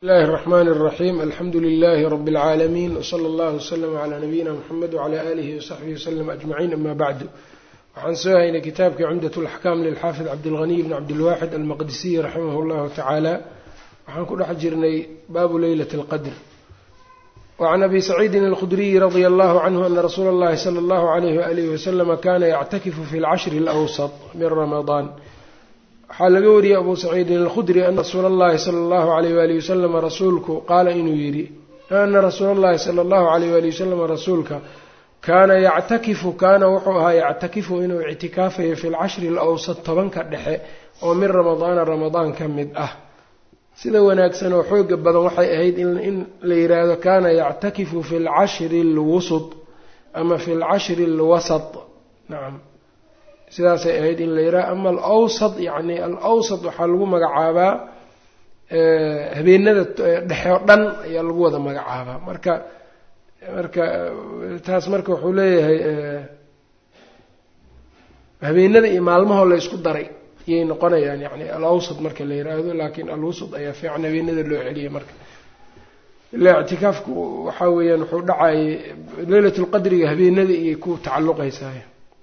bismillahi الرحmn الرaxيm alxamdu لlh rb العaalمين wslى اllah وslm عlى nabiyina mxamed وعlى آlih وصaxbihi وslm أجmaعin ama bعdu waxaan soo haynay kitaabkii cumdaة الأxkam lilxaafid cabdالغني bn cabdالwaxid almaqdisiy raximah اllahu taعaalى waxaan ku dhex jirnay baabu leylaة الqdr وعn abi سacيidi الkhdriyi radي اllah cnه ana rasuula اllahi slى اllah عlyh وalih وslm kana yctakifu fi اlcashri اlأwsط min ramaضan waxaa laga wariyey abu saciidin alkhudri ana rasuula allahi sala allahu alayh waali wasalama rasuulku qaala inuu yidhi ana rasuula allahi sala allahu alayh waali wasalama rasuulka kaana yactakifu kaana wuxuu ahaa yactakifu inuu ictikaafayo fi lcashri alawsad tobanka dhexe oo min ramadaana ramadaan ka mid ah sida wanaagsan oo xooga badan waxay ahayd in la yidhaahdo kaana yactakifu fi lcashri alwusud ama fi lcashri alwasat nacam sidaasay ahayd in la yidhaha ama alawsad yacni alawsad waxaa lagu magacaabaa habeenada dhexe oo dhan ayaa lagu wada magacaabaa marka marka taas marka wuxuu leeyahay habeenada iyo maalmahoo la ysku daray ayay noqonayaan yani alawsad marka la yidhaahdo laakiin alwusad ayaa fiican habeenada loo celiyay marka ilaa ictikaafku waxaa weeyaan wuxuu dhacayay leylat lqadriga habeenada iyay ku tacalluqaysaay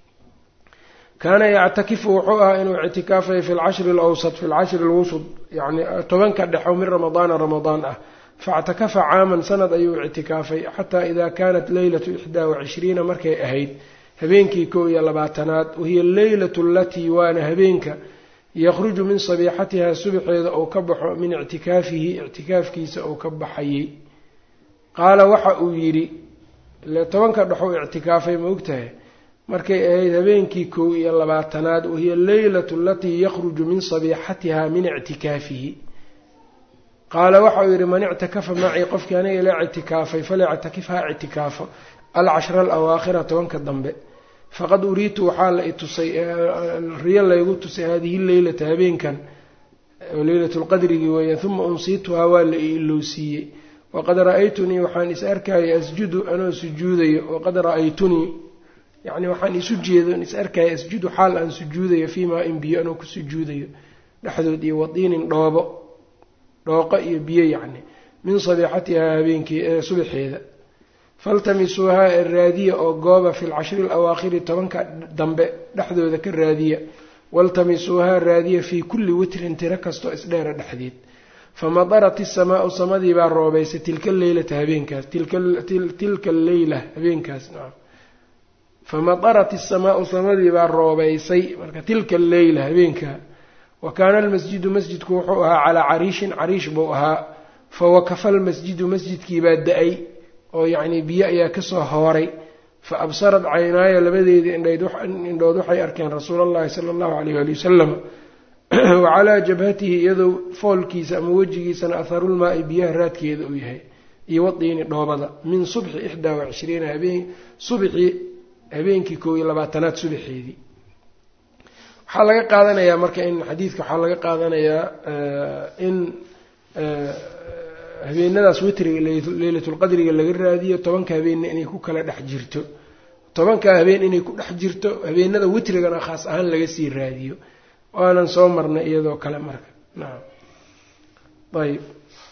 kaana yactakifu wuxuu ahaa inuu ictikaafayo fi lcashri alawsat fi lcashri alwusud yani tobanka dhexo min ramadaana ramadaan ah faictakafa caaman sanad ayuu ictikaafay xataa ida kanat leylatu ixdaa wacishriina markay ahayd habeenkii kow iyo labaatanaad wahiya alleylatu alatii waana habeenka yakhruju min sabiixatiha subxeeda ou ka baxo min ictikaafihi ictikaafkiisa ou ka baxayay qaala waxa uu yidhi ile tobanka dhexou ictikaafay ma ogtahay markay ahayd habeenkii kow iyo labaatanaad wahiya alleylatu alatii yakhruju min sabiixatiha min ictikaafihi qaala waxa uu yidhi man ictakafa macii qofkii aniga ila ictikaafay falyactakif ha ictikaafo alcashra alawaakhira tobanka dambe faqad uriitu waxaa la itusay riyo laygu tusay haadihi leylata habeenkan leylatu lqadrigii weeyaan uma unsiituhaa waa la iilowsiiyey waqad ra-aytunii waxaan is arkayay asjudu anoo sujuudayo waqad ra-aytunii yacni waxaan isu jeedo is arkaya asjudu xaal aan sujuudayo fii maa in biyo anoo ku sujuudayo dhexdood iyo wadiinin dhoobo dhooqo iyo biyo yacni min sabiixatihaa habeenkii ee subaxeeda faltamisuuhaa ee raadiya oo gooba fi lcashri alawaakhiri tobanka dambe dhexdooda ka raadiya waltamisuuhaa raadiya fii kulli witrin tiro kastoo isdheera dhexdeed famadarat isamaau samadii baa roobeysay tilka leylata habeenkaas tilka alleyla habeenkaas nacam famadarat isamaau samadii baa roobeysay marka tilka alleyla habeenkaa wa kaana almasjidu masjidku wuxuu ahaa calaa cariishin cariish buu ahaa fawakafa almasjidu masjidkiibaa da-ay oo yacnii biyo ayaa kasoo hooray fa absarat caynaaya labadeedii indhood waxay arkeen rasuula allahi sala allahu alayh ali wasalam wa calaa jabhatihi iyadoo foolkiisa ama wejigiisana atharulmaa-i biyaha raadkeeda uu yahay iyo wadiini dhoobada min subxi ixdaa wacishriina habeen subxii habeenkii kow iyo labaatanaad subaxeedii waxaa laga qaadanayaa marka in xadiidka waxaa laga qaadanayaa in habeenadaas witriga leylatulqadriga laga raadiyo tobanka habeenna inay ku kala dhex jirto tobankaa habeen inay ku dhex jirto habeenada witrigana khaas ahaan laga sii raadiyo waanan soo marnay iyadoo kale marka nacam ayb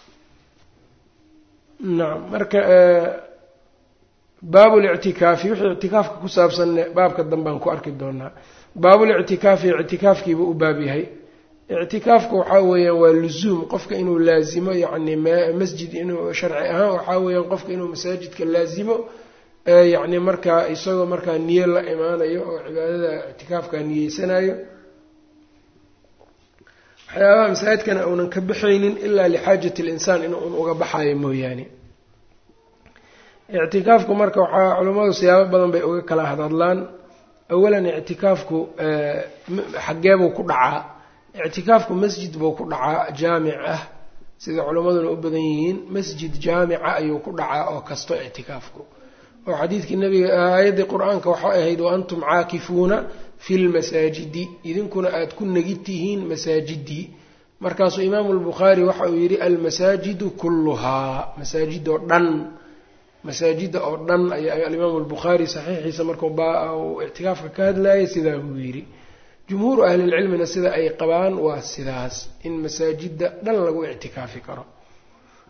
nacam marka baabulictikaafi wixii ictikaafka ku saabsanne baabka danbaan ku arki doonaa baabulictikaafi ictikaafkiiba u baab yahay ictikaafka waxaa weeyaan waa lusuum qofka inuu laazimo yacni masjid inuu sharci ahaan waxaa weeyaan qofka inuu masaajidka laazimo yacni markaa isagoo markaa niyo la imaanayo oo cibaadada ictikaafka niyeysanayo waxyaabaha masaajidkana uunan ka baxaynin ilaa lixaajati linsaan in un uga baxayo mooyaane ictikaafku marka waxaa culammadu siyaabo badan bay uga kala hadadlaan awalan ictikaafku xageebuu ku dhacaa ictikaafku masjid buu ku dhacaa jaamic ah sida culimmaduna u badan yihiin masjid jaamica ayuu ku dhacaa oo kasto ictikaafku oo xadiidkii nabiga aayaddii qur-aanka waxay ahayd wa antum caakifuuna fi lmasaajidi idinkuna aada ku negid tihiin masaajidii markaasuu imaamu lbukhaari waxa uu yidhi almasaajidu kulluhaa masaajidoo dhan masaajida oo dhan ayaa alimaamu albukhaari saxiixiisa markuu uu ictikaafka ka hadlayay sidaa buu yidhi jumhuuru ahlilcilmina sida ay qabaan waa sidaas in masaajida dhan lagu ictikaafi karo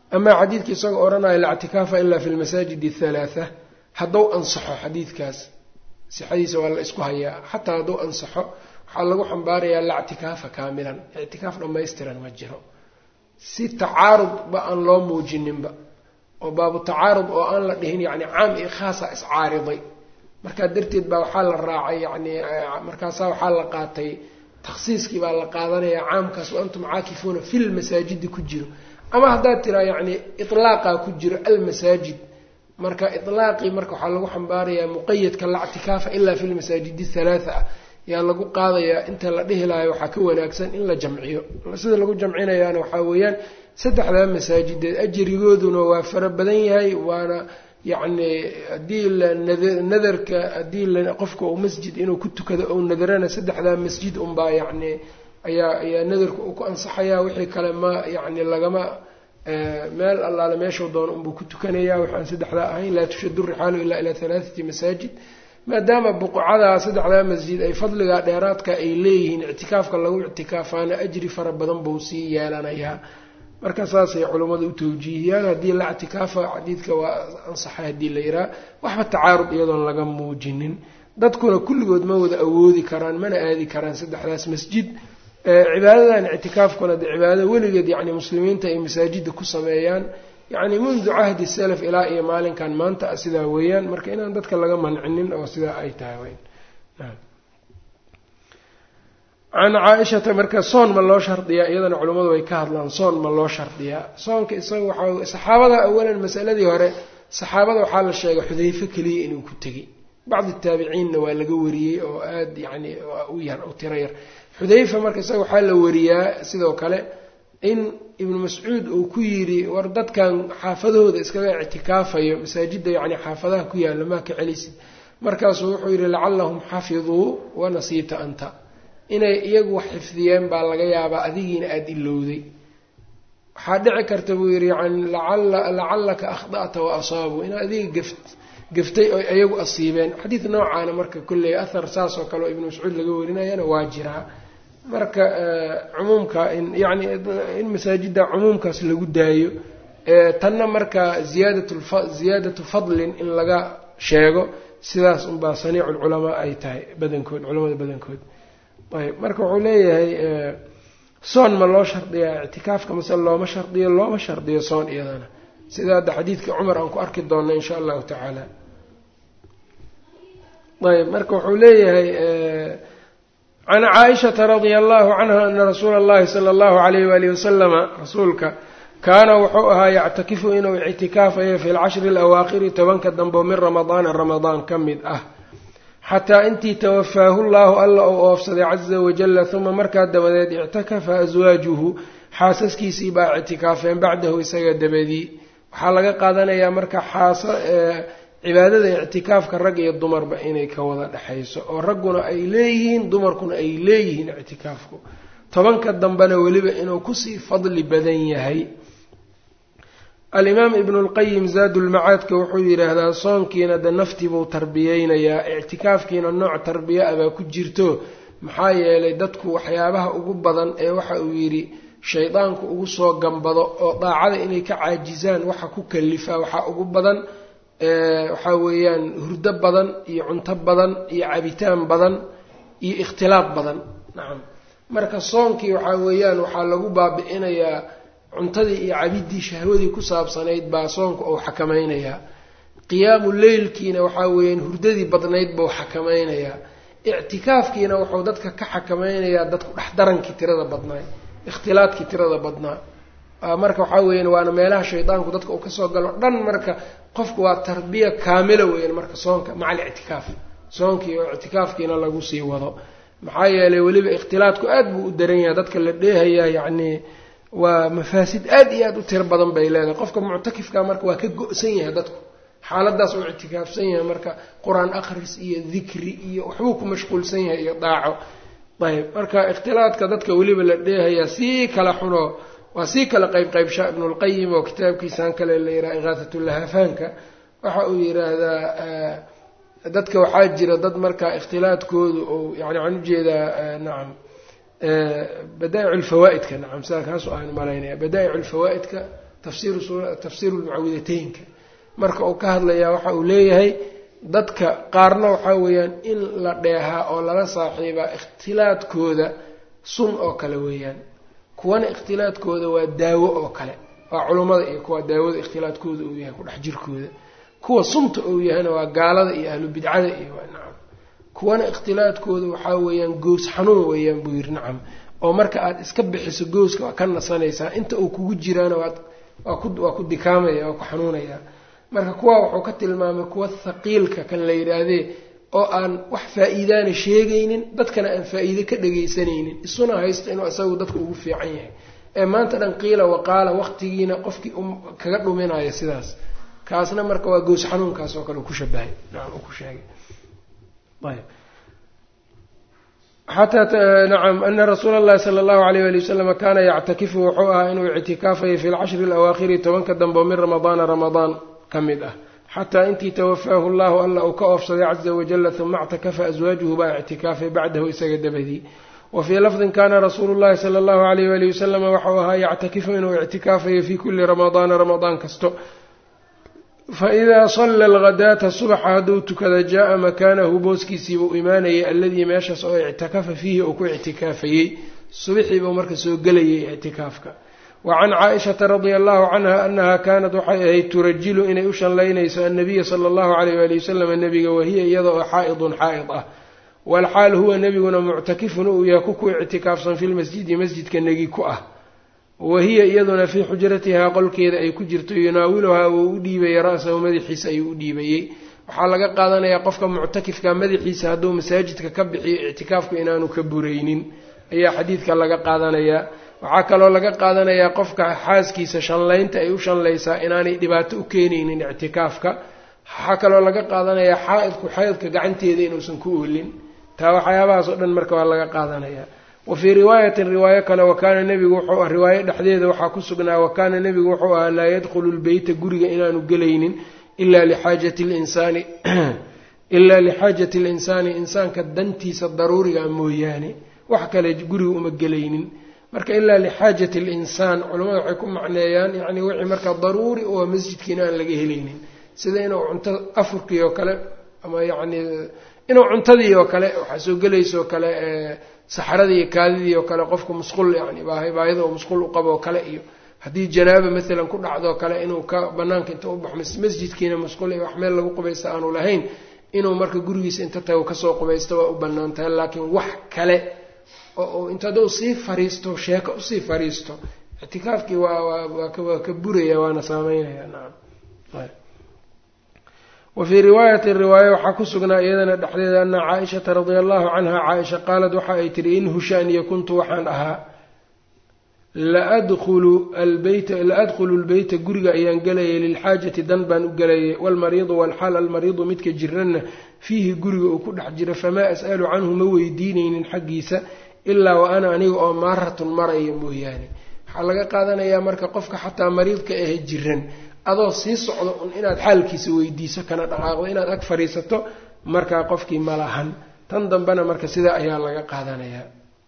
amaa xadiidka isagoo odhanaya la ictikaafa ilaa fi lmasaajid athalaatha hadduu ansaxo xadiidkaas sixadiisa waa la isku hayaa xataa hadduu ansaxo waxaa lagu xambaarayaa la ictikaafa kaamilan ictikaaf dhammaystiran ma jiro si tacaarudba aan loo muujininba oo baabu tacaarud oo aan la dhihin yacni caam iyo khaasa iscaariday markaa darteed baa waxaa la raacay yacni markaasaa waxaa la qaatay takhsiiskii baa la qaadanaya caamkaas wa antum caakifuuna fi lmasaajidi ku jiro ama haddaad tiraa yacni iطlaaqaa ku jiro almasaajid marka iطlaaqii marka waxaa lagu xambaarayaa muqayadka la ctikaafa ilaa fi lmasaajidi halaatha ah yaa lagu qaadayaa inta la dhihi lahayo waxaa ka wanaagsan in la jamciyo sida lagu jamcinayaana waxaa weeyaan saddexdaa masaajideed ajrigooduna waa fara badan yahay waana yacni haddii la nadarka haddii la qofka uu masjid inuu ku tukado ou nadarana saddexdaa masjid unbaa yacni ayaa ayaa nadarka uu ku ansaxayaa wixii kale ma yacni lagama meel allaale meeshuu doono unbuu ku tukanayaa waxaan saddexdaa ahayn laa tushadu rixaalu ilaa ilaa halaathati masaajid maadaama buqcadaa saddexdaa masjid ay fadligaa dheeraadka ay leeyihiin ictikaafka lagu ictikaafaana ajri fara badan buu sii yeelanayaa marka saasay culummadu u tawjiihiyaan haddii la ictikaafa xadiidka waa ansaxay haddii la yihaha waxba tacaarud iyadoon laga muujinin dadkuna kulligood ma wada awoodi karaan mana aadi karaan saddexdaas masjid cibaadadan ictikaafkuna de cibaadada weligeed yani muslimiinta ay masaajida ku sameeyaan yacni mundu cahdi salaf ilaa iyo maalinkan maanta a sidaa weeyaan marka inaan dadka laga mancinin oo sidaa ay tahay can caaishata marka soon ma loo shardiyaa iyadana culimmadu way ka hadlaan soon ma loo shardiyaa soonka isaga waxaa saxaabada awalan masaladii hore saxaabada waxaa la sheegay xudayfe keliya inuu ku tegey bacdi taabiciinna waa laga wariyey oo aad yacni u yar u tiro yar xudayfa marka isaga waxaa la wariyaa sidoo kale in ibnu mascuud uu ku yidhi war dadkan xaafadahooda iskaga ictikaafayo masaajidda yacni xaafadaha ku yaalla maa ka celisid markaasuu wuxuu yidhi lacallahum xafiduu wanasiita anta inay iyagu wax xifdiyeen baa laga yaabaa adigiina aada ilowday waxaa dhici karta buu yidhi yani lacallaka akhda'ta wa asaabuu in adiga gaft gaftay oo iyagu asiibeen xadiid noocaana marka kolley ahar saas oo kale oo ibnu mascuud laga warinayana waa jiraa marka cumuumka in yacni in masaajidda cumuumkaas lagu daayo tanna marka ziyaadat ziyaadatu fadlin in laga sheego sidaas unbaa saniicu lculamaa ay tahay badankood culamada badankood ayb marka wuxuu leeyahay soon ma loo shardiyaa ictikaafka mase looma shardiyo looma shardiyo soon iyadana sida hadda xadiidka cumar aan ku arki doona insha allahu tacaala ayb marka wuxuu leeyahay can caaishata radia allahu canha ana rasuula allahi sala allahu alayh waalihi wasalama rasuulka kaana wuxuu ahaa yactakifu inuu ictikaafayo fi lcashri alawaaqiri tobanka dambo min ramadaana ramadaan ka mid ah xataa intii tawafaahu llaahu alla uu oofsaday caza wajalla uma markaa dabadeed ictakafa aswaajuhu xaasaskiisii baa ictikaafeen bacdahu isaga dabadii waxaa laga qaadanayaa marka xaasa cibaadada ictikaafka rag iyo dumarba inay ka wada dhexayso oo ragguna ay leeyihiin dumarkuna ay leeyihiin ictikaafku tobanka dambena weliba inuu kusii fadli badan yahay alimaam ibnu lqayim zaadulmacaadka wuxuu yidhaahdaa soonkiina de naftii buu tarbiyeynayaa ictikaafkiina nooc tarbiya a baa ku jirto maxaa yeelay dadku waxyaabaha ugu badan ee waxa uu yidhi shaydaanku ugu soo gambado oo daacada inay ka caajisaan waxa ku kalifaa waxaa ugu badan waxaa weeyaan hurdo badan iyo cunto badan iyo cabitaan badan iyo ikhtilaaf badan nacam marka soonkii waxaa weeyaan waxaa lagu baabi'inayaa cuntadii iyo cabidii shahwadii ku saabsanayd baa soonka uu xakamaynayaa qiyaamu leylkiina waxaa weeyaan hurdadii badnayd buu xakamaynayaa ictikaafkiina wuxuu dadka ka xakamaynayaa dadku dhexdarankii tirada badnaa ikhtilaadkii tirada badnaa marka waxaa weeyaan waana meelaha shaydaanku dadka uu kasoo galo dhan marka qofku waa tarbiya kaamila weeyaan marka soonka maca alictikaaf soonkii oo ictikaafkiina lagu sii wado maxaa yeelay weliba ikhtilaadku aad buu u daran yahay dadka la dheehayaa yacni waa mafaasid aad iyo aad u tiro badan bay leedahay qofka muctakifka marka waa ka go-san yahay dadku xaaladaas uu ictikaafsan yahay marka qur-aan akhris iyo dikri iyo waxbuu ku mashquulsan yahay iyo daaco ayb marka ikhtilaadka dadka weliba la dheehayaa sii kala xuno waa sii kala qayb qaybshaa ibnulqayim oo kitaabkiisaan kale la yidhaha ikaahatulahafaanka waxa uu yidhaahdaa dadka waxaa jira dad markaa ikhtilaadkoodu ou yani waxaan ujeedaa nacam badaa'ic lfawaa-idka nacam sidaa kaasu aan malaynaya badaa'ic lfawaa-idka tafsiiru lmucawidateynka marka uu ka hadlayaa waxa uu leeyahay dadka qaarna waxaa weeyaan in la dheehaa oo lala saaxiibaa ikhtilaadkooda sun oo kale weeyaan kuwana ikhtilaadkooda waa daawo oo kale waa culummada iyo kuwa daawada ikhtilaadkooda uu yahay kudhex jirkooda kuwa sunta uu yahayna waa gaalada iyo ahlu bidcada iyo nacam kuwana ikhtilaadkooda waxaa weeyaan goos xanuun weeyaan buu yiri nacam oo marka aad iska bixiso gooska waa ka nasanaysaa inta uu kugu jiraana waad waa ku waa ku dikaamaya waa ku xanuunaya marka kuwa wuxuu ka tilmaamay kuwa thaqiilka kan la yidhaahdee oo aan wax faa-iidaana sheegaynin dadkana aan faa-iide ka dhagaysanaynin isuna haysta inuu isagu dadka ugu fiican yahay ee maanta dhan qiila waqaala waqtigiina qofkii kaga dhuminayo sidaas kaasna marka waa goos xanuunkaas oo kale uu ku shabahay nacam uu ku sheegay ayb xataa nacam ana rasuula allahi sala allahu alayh wali wasalam kaana yactakifu wuxuu ahaa inuu ictikaafayay fi lcashri alawaakhiri tobanka dambe min ramadaana ramadaan ka mid ah xataa intii tawafaahu llahu alla uu ka oofsaday caza wajala uma ictakafa aswaajuhu baa ictikaafay bacdahu isaga dabadii wa fii lafdin kaana rasuulu llahi sala allahu alayh wali wasalama waxau ahaa yactakifu inuu ictikaafayo fii kuli ramadaana ramadaan kasto faidaa salla alghadaata subaxa hadduu tukada jaa-a makaanahu booskiisiibuu imaanayay alladii meeshaas oo ictakafa fiihi uu ku ictikaafayey subixiibuu marka soo gelayay ictikaafka wa can caaishata radia allahu canha anaha kaanat waxay ahayd turajilu inay u shanlaynayso annabiya sala allahu alayh waali wasalam nebiga wahiya iyada oo xaa-idun xaa-id ah walxaal huwa nebiguna muctakifun uu yahay ku ku ictikaafsan fi lmasjidi masjidka negi ku ah wahiya iyaduna fii xujratihaa qolkeeda ay ku jirto yunaawiluhaa wuu u dhiibayay ra-sahu madaxiisa ayuu u dhiibayey waxaa laga qaadanayaa qofka muctakifka madaxiisa hadduu masaajidka ka bixiyo ictikaafku inaanu ka buraynin ayaa xadiidka laga qaadanayaa waxaa kaloo laga qaadanayaa qofka xaaskiisa shanlaynta ay u shanlaysaa inaanay dhibaato u keenaynin ictikaafka waxaa kaloo laga qaadanayaa xaa-idku xaydka gacanteeda inuusan ku oolin taa waxyaabahaas oo dhan marka waa laga qaadanayaa wa fii riwaayatin riwaayo kale wakaana nebigu wuxuu ah riwaayo dhexdeeda waxaa ku sugnaa wakaana nebigu wuxuu ahaa laa yadkhulu lbeyta guriga inaanu gelaynin ilaa lixaajati linsaani ilaa lixaajati linsaani insaanka dantiisa daruuriga mooyaane wax kale guriga uma gelaynin marka ilaa lixaajati linsaan culamada waxay ku macneeyaan yacni wixii marka daruuri oo masjidkiina aan laga helaynin sida inuu cunto afurkii oo kale ama yacni inuu cuntadii oo kale waxaa soo gelaysaoo kale saxradii iyo kaadidii oo kale qofku musqul yani baahida oo musqul u qabo oo kale iyo haddii janaaba maalan ku dhacdoo kale inuu ka banaanka inta u baxo masjidkiina musqul iyo wax meel lagu qubaysta aanu lahayn inuu marka gurigiisa inta tago kasoo qubaysto waa u banaan tahay laakiin wax kale oo inta hadduu sii fariisto sheeko usii fariisto ictikaafkii waa waa ka buraya waana saameynaya nacam wa fii riwaayatin riwaaye waxaa ku sugnaa iyadana dhexdeeda ana caaishata radia allahu canha caaisha qaalat waxa ay tihi in hushaaniya kuntu waxaan ahaa laadkhulu albeyta la adkhulu lbeyta guriga ayaan gelayay lilxaajati dan baan u gelayay waalmariidu waalxaal almariidu midka jiranna fiihi guriga uu ku dhex jiro famaa as'alu canhu ma weydiinaynin xaggiisa ilaa wa ana aniga oo maaratun maraya mooyaane waxaa laga qaadanayaa marka qofka xataa mariidka ahe jiran adoo sii socdo un inaad xaalkiisa weydiiso kana dhaqaaqdo inaad ag fadhiisato markaa qofkii ma lahan tan dambena marka sidaa ayaa laga qaadanayaa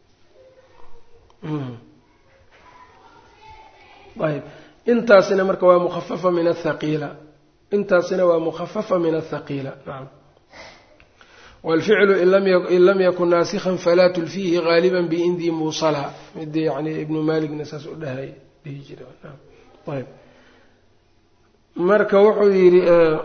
ayb intaasina marka waa mukhafafa min athaqiila intaasina waa mukhafafa min athaqiila nacam waalficlu in lam yakun naasikhan falaa tulfiihi gaaliba biindii muusala mid yani ibnu maaligna saas u dhahay dhihi jira ayb marka wuxuu yidhi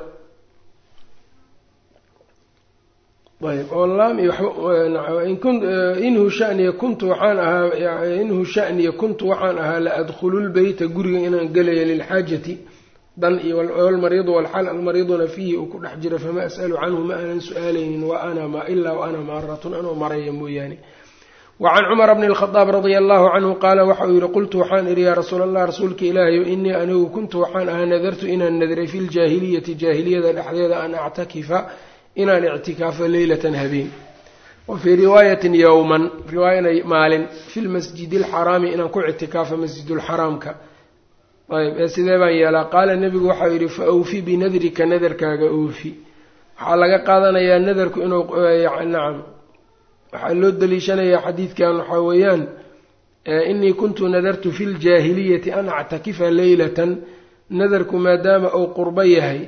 ayb oo laam iyo inhu shaniya kuntu waxaan ahaa inhu shaniya kuntu waxaan ahaa la adkhulu lbeyta guriga inaan gelaya lilxaajati dan iyo walmariidu walxaal almariiduna fiihi uu ku dhex jiro fama as'alu canhu ma aanan su-aalaynin wa ana ma ilaa wa ana maaratun anoo maraya mooyaane wacan cumara bni lkhadaab radia allahu canhu qaala waxauu yihi qultu waxaan idhi yaa rasuul allah rasuulka ilaahayo inii anigu kuntu waxaan ahaa nadartu inaan nadray fi ljaahiliyati jaahiliyada dhexdeeda an actakifa inaan ictikaafo leylatan habeen wa fii riwaayatin yowman riwaayana maalin fi lmasjidi alxaraami inaan ku ictikaafo masjidulxaraamka ayb ee sidee baan yeelaa qaala nebigu waxau yidhi fa awfi binadrika nadarkaaga oofi waxaa laga qaadanayaa nadarku inuu nacam waxaa loo daliishanayaa xadiidkan waxaa weeyaan inii kuntu nadartu fi ljaahiliyati an actakifa leylatan nadarku maadaama uu qurbo yahay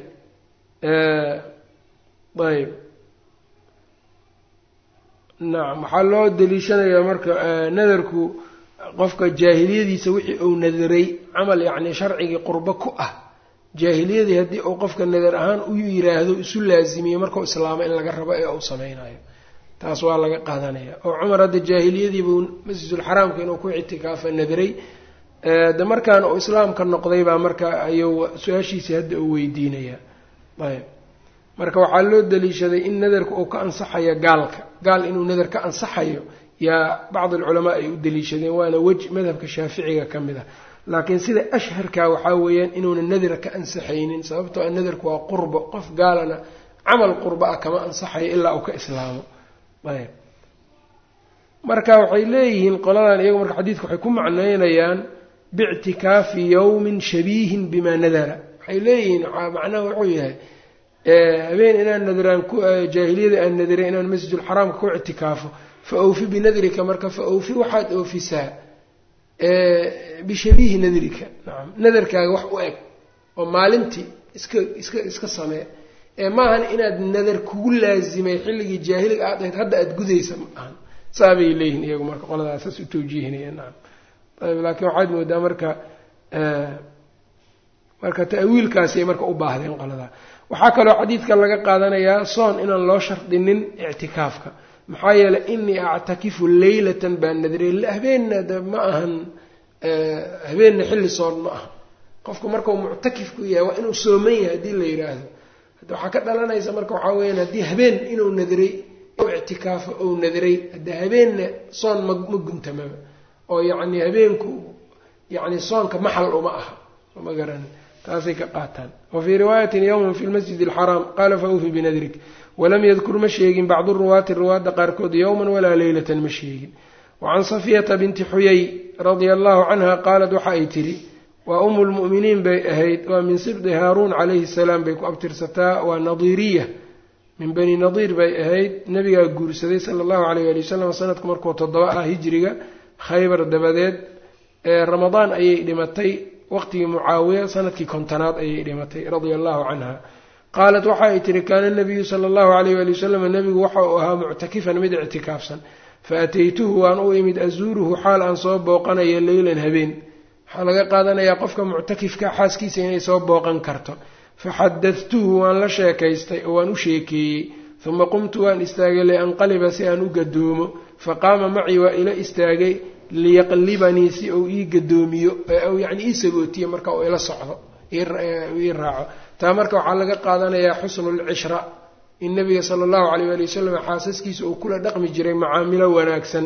ayb nacam waxaa loo daliishanayaa marka nadarku qofka jaahiliyadiisa wixii uu nadaray camal yacni sharcigii qurbo ku ah jaahiliyadii haddii uu qofka nadar ahaan u yiraahdo isu laazimiyo markau islaamo in laga rabo ee uu sameynayo taas waa laga qaadanaya oo cumar hadda jaahiliyadiibuu masjidulxaraamka inuu ku ictikaafa nadaray de markaan uu islaamka noqday baa marka ayuu su-aashiisii hadda uu weydiinayaa ayb marka waxaa loo daliishaday in nadarka uu ka ansaxayo gaalka gaal inuu nadar ka ansaxayo yaa bacd alculamaa ay u daliishadeen waana wej madhabka shaaficiga ka mid ah laakiin sida ashharka waxaa weeyaan inuuna nadar ka ansaxaynin sababtoo a nadarku waa qurbo qof gaalana camal qurbo ah kama ansaxayo ilaa uu ka islaamo ayb marka waxay leeyihiin qoladan iyagu marka xadiidka waxay ku macneynayaan biictikaafi yowmin shabiihin bimaa nadara waxay leeyihiin macnaha wuxuu yahay habeen inaan nadaraan ku jaahiliyada aan nadaray inaan masjidulxaraamka ku ictikaafo fa awfi binadrika marka fa awfi waxaad oofisaa bishabiihi nadrika nacam nadarkaaga wax u eg oo maalintii iska iska iska samee ee maahan inaad nadar kugu laazimay xilligii jaahiliga aad ahayd hadda aada gudaysa ma ahan saabay leeyihin iyagu marka qoladaas saas u tawjiihinaya nacam ayb laakiin waxaad moodaa marka marka ta'wiilkaasay marka u baahdeen qoladaa waxaa kaloo xadiidka laga qaadanayaa soon inaan loo shardinin ictikaafka maxaa yeelay inii actakifu leylatan baa nadrey habeenna de ma ahan habeenna xilli soon ma aha qofku markau muctakifku yahay waa inuu sooman yahay haddii la yidhaahdo waxaa ka dhalanaysa marka waxaa weyaan haddii habeen inuu nadray ictikaafo ou nadray hadde habeenna soon ma ma guntamaba oo yacni habeenku yacni soonka maxal uma aha ma garan taasay ka qaataan wa fii riwaayatin yowman fi lmasjid alxaraam qaala fa awfi binadrik walam yadkur ma sheegin bacdu ruwaati ruwaadda qaarkood yowman walaa leylatan ma sheegin wacan safiyata binti xuyay radia allahu canha qaalat waxa ay tidhi waa umu lmu'miniin bay ahayd waa min sibdi haaruun calayhi salaam bay ku abtirsataa waa nadiiriya min bani nadiir bay ahayd nabigaa guursaday sala allahu alayh ali wasalam sanadku markuu toddoba ah hijriga khaybar dabadeed ee ramadaan ayay dhimatay waqtigii mucaawiya sanadkii kontonaad ayay dhimatay radia allahu canha qaalat waxa ay tihi kaana nabiyu sala allahu alayh ali wasalam nabigu waxa uu ahaa muctakifan mid ictikaafsan fa ataytuhu waan u imid azuuruhu xaal aan soo booqanayo leylan habeen waxaa laga qaadanayaa qofka muctakifka xaaskiisa inay soo booqan karto faxadadtuhu waan la sheekaystay oo waan u sheekeeyey uma qumtu waan istaagay lianqaliba si aan u gadoomo faqaama macii waa ila istaagay liyaqlibanii si uu ii gadoomiyo yani ii sagootiyo marka uu ila socdo ii raaco taa marka waxaa laga qaadanayaa xusnu lcishra in nabiga sala allahu alayh ali wasalam xaasaskiisa uu kula dhaqmi jiray macaamilo wanaagsan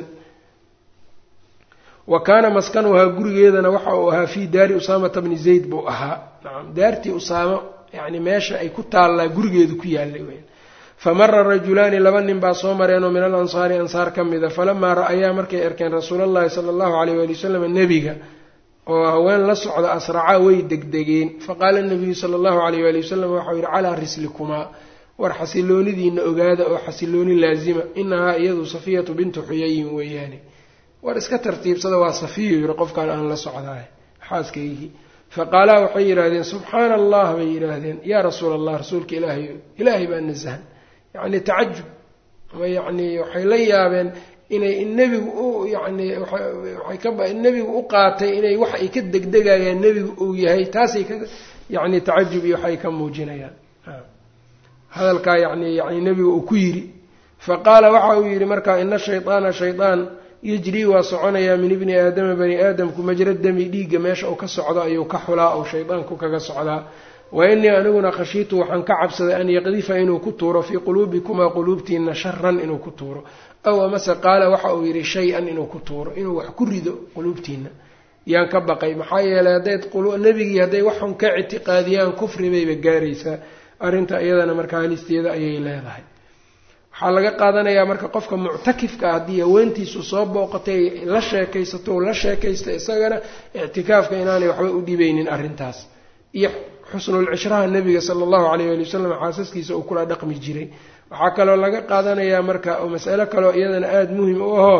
wa kaana maskanuhaa gurigeedana waxa uu ahaa fii daari usaamata bni zayd buu ahaa nacam daartii usaamo yani meesha ay ku taallaa gurigeedu ku yaallay weyn famara rajulaani laba nin baa soo mareenoo min al ansaari ansaar ka mida falamaa ra-ayaa markay arkeen rasuulallahi sala allahu alayh waali wasalam nebiga oo haween la socda asracaa way degdegeen faqaala nabiyu sala allahu alayh waali wasalam waxau yihi calaa rislikumaa war xasiloonidiina ogaada oo xasilooni laazima inahaa iyadu safiyatu bintu xuyayin weeyaane war iska tartiibsada waa safiyo yiri qofkaan aan la socdaay xaaskaygii faqaalaa waxay yidhaahdeen subxaana allah bay yidhaahdeen yaa rasuula allah rasuulka ilaahay ilaahay baa nasahan yacni tacajub ama yacni waxay la yaabeen inay nebigu u yacni waxay ka nebigu u qaatay inay wax ay ka degdegayaan nebigu uu yahay taasay ka yacni tacajub iyo waxay ka muujinayaan hadalkaa yani yani nebigu uu ku yidhi faqaala waxa uu yidhi marka ina shayطaana shaydaan yejrii waa soconayaa min ibni aadama bani aadamku majra dami dhiigga meesha uu ka socdo ayuu ka xulaa ou shaydaanku kaga socdaa wa inii aniguna khashiitu waxaan ka cabsaday an yaqdifa inuu ku tuuro fii quluubikumaa quluubtiina sharan inuu ku tuuro aw amase qaala waxa uu yidhi shay-an inuu ku tuuro inuu wax ku rido quluubtiina yaan ka baqay maxaa yeelay haddayd nebigii hadday waxun ka ictiqaadiyaan kufri bayba gaaraysaa arrinta iyadana markaa halisteeda ayay leedahay waxaa laga qaadanayaa marka qofka muctakifka ah haddii haweentiisu soo booqatay la sheekaysato la sheekaysta isagana ictikaafka inaanay waxba u dhibeynin arrintaas iyo xusnulcishraha nebiga sala allahu calayh ali wasalam xaasaskiisa uu kula dhaqmi jiray waxaa kaloo laga qaadanayaa marka oo masalo kaloo iyadana aada muhim u ahoo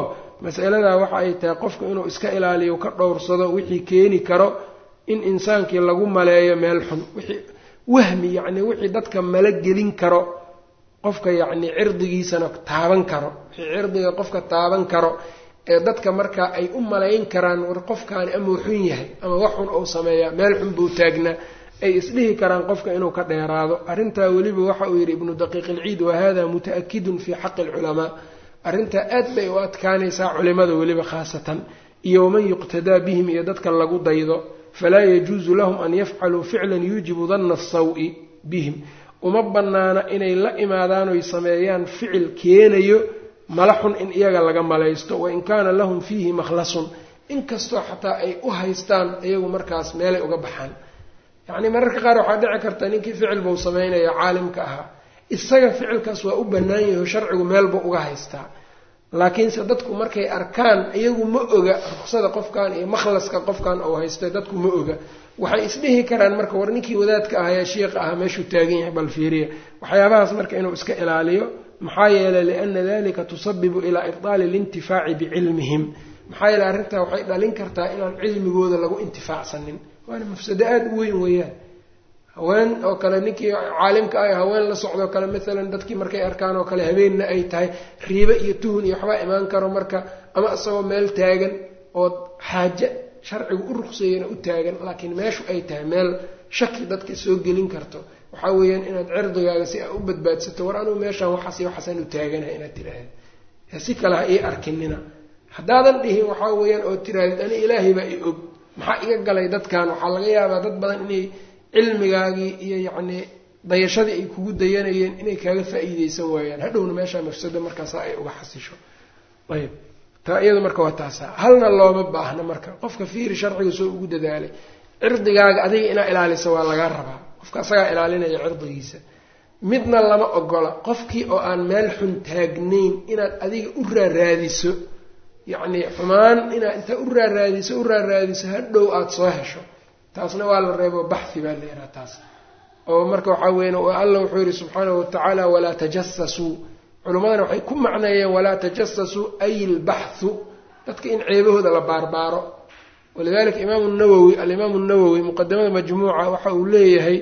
masaladaa waxa ay tahay qofku inuu iska ilaaliyo ka dhowrsado wixii keeni karo in insaankii lagu maleeyo meel xun wixii wahmi yacni wixii dadka mala gelin karo qofka yacni cirdigiisana taaban karo wixii cirdiga qofka taaban karo ee dadka markaa ay u malayn karaan war qofkaani amau xun yahay ama wax xun ou sameeyaa meel xun buu taagnaa ay isdhihi karaan qofka inuu ka dheeraado arrintaa weliba waxa uu yidhi ibnu daqiiq ilciid wahada muta-akidun fii xaqi alculamaa arrintaa aad bay u adkaanaysaa culimada weliba khaasatan iyo waman yuqtadaa bihim iyo dadka lagu daydo falaa yajuusu lahum an yafcaluu ficlan yuujibu danna asawi bihim uma bannaana inay la imaadaan oy sameeyaan ficil keenayo mala xun in iyaga laga malaysto wain kaana lahum fiihi makhlasun inkastoo xataa ay u haystaan iyagu markaas meelay uga baxaan yacni mararka qaar waxaa dhici karta ninkii ficil buu sameynaya caalimka ahaa isaga ficilkaas waa u bannaan yaho sharcigu meelbuu uga haystaa laakiinse dadku markay arkaan iyagu ma oga ruksada qofkan iyo makhlaska qofkan uu haystay dadku ma oga waxay isdhihi karaan marka war ninkii wadaadka ahayaa shiiqa ahaa meeshuu taagan yahay bal fiiriya waxyaabahaas marka inuu iska ilaaliyo maxaa yeelay liana dalika tusabibu ilaa ibdaali alintifaaci bicilmihim maxaa yeeley arrintaa waxay dhalin kartaa inaan cilmigooda lagu intifaacsanin waana mafsado aada u weyn weeyaan haween oo kale ninkii caalimka ah haween la socdoo kale maalan dadkii markay arkaan oo kale habeenna ay tahay riibe iyo tuhun iyo waxbaa imaan karo marka ama isagoo meel taagan oo xaaje sharcigu u ruqseeyana u taagan laakiin meeshu ay tahay meel shaki dadka soo gelin karto waxaa weeyaan inaad cirdigaaga si aa u badbaadsato war anugu meeshaan waxaas iyo waxaasaan u taaganahay inaad tiraahda si kale ha ii arkinina haddaadan dhihin waxaa weeyaan oo tirahdid ani ilaahay baa i og maxaa iga galay dadkan waxaa laga yaabaa dad badan inay cilmigaagii iyo yacnii dayashadii ay kugu dayanayeen inay kaaga faa-iideysan waayaan hadhowna meeshaa mafsado markaasa ay uga xasisho ayb taa iyadu marka waa taasa halna looma baahna marka qofka fiiri sharciga soo ugu dadaalay cirdigaaga adiga inaa ilaalisa waa lagaa rabaa qofka asagaa ilaalinaya cirdigiisa midna lama ogola qofkii oo aan meel xun taagnayn inaad adiga u raaraadiso yacnii xumaan inaad intaa u raaraadiso u raaraadiso hadhow aada soo hesho taasna waa la reebo baxhi baa la yidhaha taas oo marka waxaa weyan alla wuxuu yihi subxaanahu watacaala walaa tajasasuu culimmadana waxay ku macneeyeen walaa tajasasuu ay ilbaxhu dadka in ceebahooda la baarbaaro walidalika imaamu nawowi alimaamu nawowi muqadamada majmuuca waxa uu leeyahay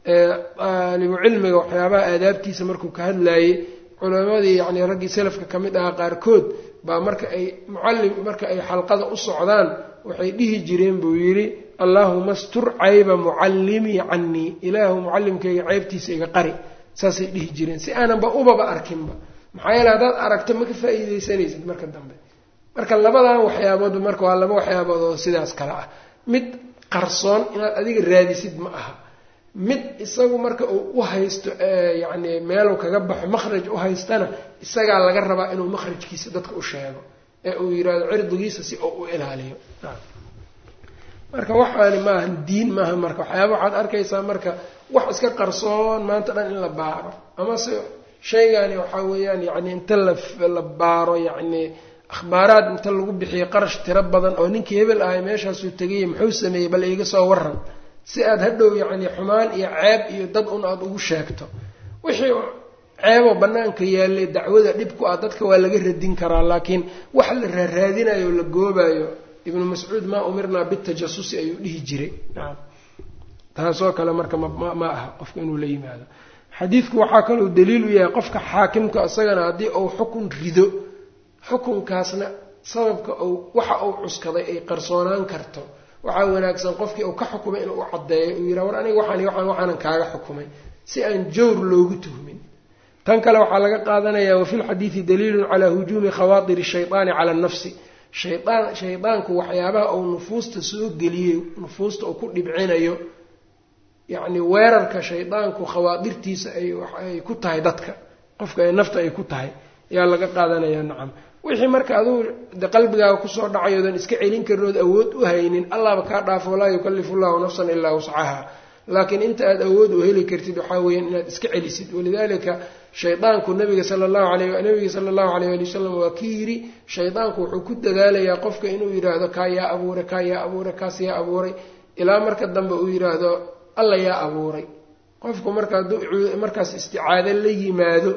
aalibu cilmiga waxyaabaha aadaabtiisa markuu ka hadlayey culimadii yani raggii salafka ka mid ahaa qaarkood baa marka ay mucallim marka ay xalqada u socdaan waxay dhihi jireen buu yidhi allaahuma stur cayba mucallimii canii ilaahu mucallimkayga ceybtiisa iga qari saasay dhihi jireen si aananba ubaba arkinba maxaa yeele haddaad aragto ma ka faa-iideysanaysid marka dambe marka labadan waxyaaboodba marka waa laba waxyaabood oo sidaas kale ah mid qarsoon inaad adiga raadisid ma aha mid isagu marka uu u haysto yacni meeluu kaga baxo makhraj u haystana isagaa laga rabaa inuu makhrajkiisa dadka u sheego ee uu yidhaahdo cirdigiisa si uu u ilaaliyo marka waxaani maaha diin maaha marka waxyaaba waxaad arkaysaa marka wax iska qarsoon maanta dhan in la baaro amase shaygani waxaa weeyaan yacni inta la baaro yacni akhbaaraad inta lagu bixiyo qarash tiro badan oo ninkii hebel ahay meeshaasuu tegayay muxuu sameeyey bal iiga soo waran si aada hadhow yacni xumaan iyo ceeb iyo dad un aada ugu sheegto wixii ceeboo bannaanka yaallay dacwada dhibku ah dadka waa laga radin karaa laakiin wax la raaraadinayo o la goobayo ibnu mascuud maa umirnaa bitajasusi ayuu dhihi jiray nacam taasoo kale marka mma aha qofka inuu la yimaado xadiidku waxaa kaloo daliil u yahay qofka xaakimka isagana haddii uu xukun rido xukunkaasna sababka uu waxa uu cuskaday ay qarsoonaan karto waxaa wanaagsan qofkii uu ka xukumay inuu u caddeeyo uu yidhaha war aniga waxaan waxaan waxaanan kaaga xukumay si aan jawr loogu tuhmin tan kale waxaa laga qaadanayaa wafi lxadiidi daliilun calaa hujuumi khawaatir shaydaani cala nafsi shaydaan shaydaanku waxyaabaha uu nufuusta soo geliyey nufuusta uu ku dhibcinayo yacni weerarka shaydaanku khawaadirtiisa ay ku tahay dadka qofka ay nafta ay ku tahay ayaa laga qaadanayaa nacam wixii marka aduu de qalbigaaga kusoo dhacayoodan iska celin karin ood awood u haynin allahba kaa dhaafo laa yukallifu llahu nafsan ilaa wuscaha laakiin inta aad awood u heli kartid waxaa weeyaan inaad iska celisid walidalika shaydaanku nabiga sala allahu alayh nabiga sala allahu alayh ali wasalam waa ki yidhi shaydaanku wuxuu ku dadaalayaa qofka inuu yidhaahdo kaa yaa abuuray kaa yaa abuuray kaas yaa abuuray ilaa marka dambe uu yidhaahdo alla yaa abuuray qofku marka hadduu markaas isticaado la yimaado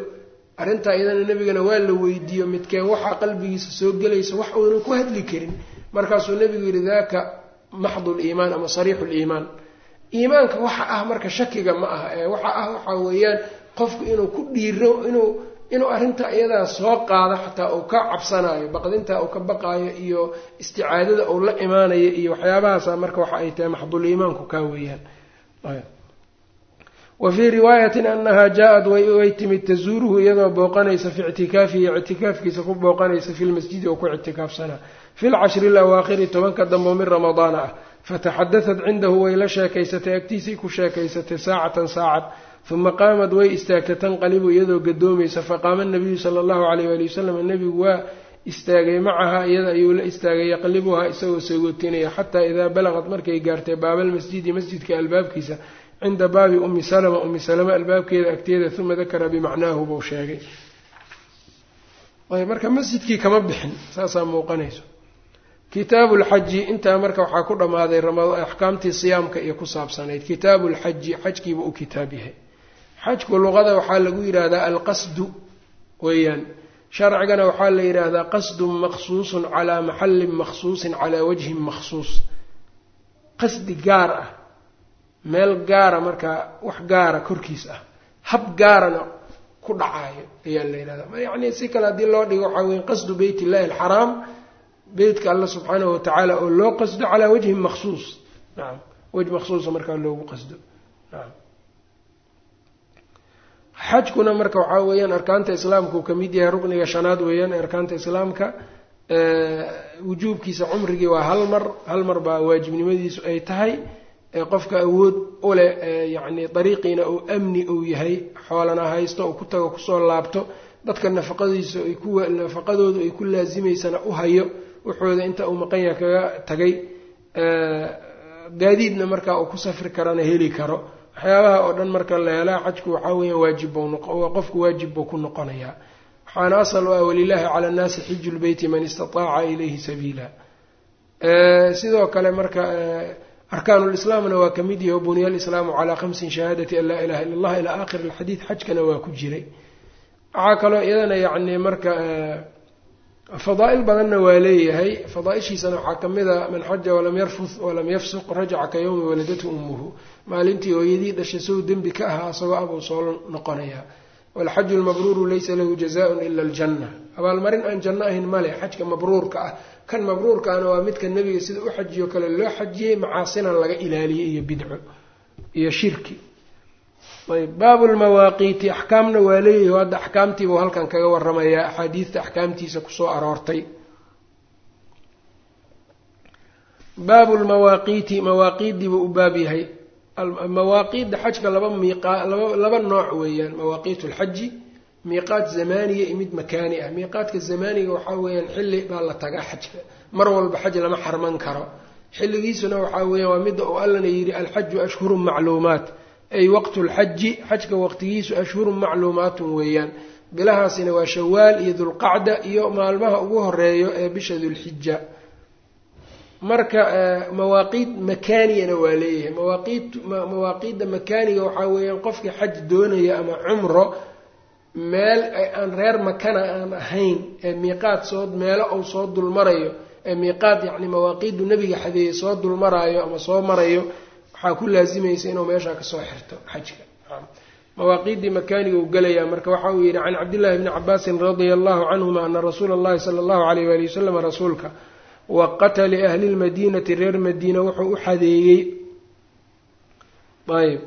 arrintaa iyadana nebigana waa la weydiiyo midkeen waxaa qalbigiisa soo gelaysa wax uunan ku hadli karin markaasuu nebigu yidhi daaka maxdu liimaan ama sariixu liimaan iimaanka waxa ah marka shakiga ma aha ee waxa ah waxaa weeyaan qofku inuu ku dhiiro inuu inuu arrinta iyadaa soo qaado xataa uu ka cabsanayo baqdinta uu ka baqaayo iyo isticaadada uu la imaanayo iyo waxyaabahaasa marka waxa ay tahay maxdul iimaanku kaa weeyaan wa fii riwaayatin anaha jaa-ad way timid tazuuruhu iyadoo booqanaysa fi ictikaafihi ictikaafkiisa ku booqanaysa fi lmasjidi oo ku ictikaafsanaa fi lcashri alawaakhiri tobanka dambo min ramadaana ah fataxadadat cindahu way la sheekaysatay agtiisii ku sheekaysatay saacatan saacad uma qaamad way istaagtay tanqalibu iyadoo gadoomaysa faqaama nabiyu sala allahu alayh waali wasalam nebigu waa istaagay macaha iyada ayuu la istaagay yaqlibuhaa isagoo sagootinaya xataa idaa balaqad markay gaartay baabalmasjidi masjidka albaabkiisa cinda baabi ummi salama ummi salama albaabkeeda agteeda uma dakara bimacnaahu buu sheegay marka masjidkii kama bixin saasaa muuqanayso kitaabu lxaji intaa marka waxaa ku dhammaaday axkaamtii siyaamka iyo ku saabsanayd kitaabu lxaji xajkiiba u kitaab yahay xajku luqada waxaa lagu yidhaahdaa alqasdu weeyaan sharcigana waxaa la yidhaahdaa qasdun maqsuusun calaa maxallin maqsuusin calaa wajhin maqsuus qasdi gaar ah meel gaara markaa wax gaara korkiis ah hab gaarana ku dhacaayo ayaa la yidhahdaa yacni si kale haddii loo dhigo waxaa weya qasdu beyt illahi alxaraam beytka alla subxaanahu watacaala oo loo qasdo calaa wajhin maksuus nacam wejh maksuusa markaa loogu qasdo nacam xajkuna marka waxaa weeyaan arkaanta islaamka uu kamid yahay rukniga shanaad weeyaan arkaanta islaamka wujuubkiisa cumrigii waa hal mar hal mar baa waajibnimadiisu ay tahay qofka awood u leh yacni dariiqiina uu amni uu yahay xoolana haysto uu ku tago kusoo laabto dadka nafaqadiisa ay ku nafaqadoodu ay ku laasimaysana u hayo wuxooda inta uu maqan yaha kaga tagay gaadiidna markaa uu ku safri karana heli karo waxyaabaha oo dhan marka la helaa xajku waxaa weeyaan waajib qofku waajib buu ku noqonayaa waxaana asal u ah walilaahi cala annaasi xiju lbeyti man istataaca ilayhi sabiila sidoo kale marka arkaanulislaamna waa ka mid yahi buniya alislaamu calaa khamsin shahaadati an laa ilaha illa allah ilaa aakhiri alxadiid xajkana waa ku jiray waxaa kaloo iyadana yacni marka fadaa'il badanna waa leeyahay fadaaishiisana waxaa ka mid a man xaja walam yarfud walam yafsuq rajaca ka yowmi waladatu ummuhu maalintii hooyadii dhashay sow dembi ka ahaa isagoo abuu soo noqonayaa walxaju lmabruuru laysa lahu jazaaun ila aljanna abaalmarin aan janno ahayn male xajka mabruurka ah kan mabruurkaana waa midka nebiga sida u xajiyo kale loo xajiyey macaasina laga ilaaliyey iyo bidco iyo shirki ayb baabu lmawaaqiiti axkaamna waa leeyahi hadda axkaamtiibuu halkan kaga waramayaa axaadiidta axkaamtiisa kusoo aroortay baabu lmawaaqiiti mawaaqiiddiibuu u baab yahay mawaaqiidda xajka laba miiqa laba laba nooc weeyaan mawaaqiit lxaji miiqaat zamaaniya iyo mid makaani ah miiqaadka zamaaniga waxaa weeyaan xilli baa la tagaa xajka mar walba xaj lama xarman karo xilligiisuna waxaa weeyaan waa midda uu allana yidhi alxaju ashhurun macluumaat ay waqtu lxaji xajka waqtigiisu ashhurun macluumaatun weeyaan bilahaasina waa shawaal iyo dulqacda iyo maalmaha ugu horeeyo ee bisha dulxija marka mawaaqiid makaaniyana waa leeyahay mawaaqiid mawaaqiidda makaaniga waxaa weeyaan qofkii xaj doonaya ama cumro meel aan reer makana aan ahayn ee miiqaad soo meelo uu soo dulmarayo ee miiqaad yacni mawaaqiiddu nebiga xadeeyey soo dulmaraayo ama soo marayo waxaa ku laasimaysa inuu meeshaa kasoo xirto xajka mawaaqiiddii makaaniga uu gelayaa marka waxa uu yidhi can cabdillahi bni cabaasin radia allahu canhuma ana rasuula allahi sala allahu alayh waali wasalam rasuulka waqata liahli lmadiinati reer madiina wuxuu u xadeeyey ayb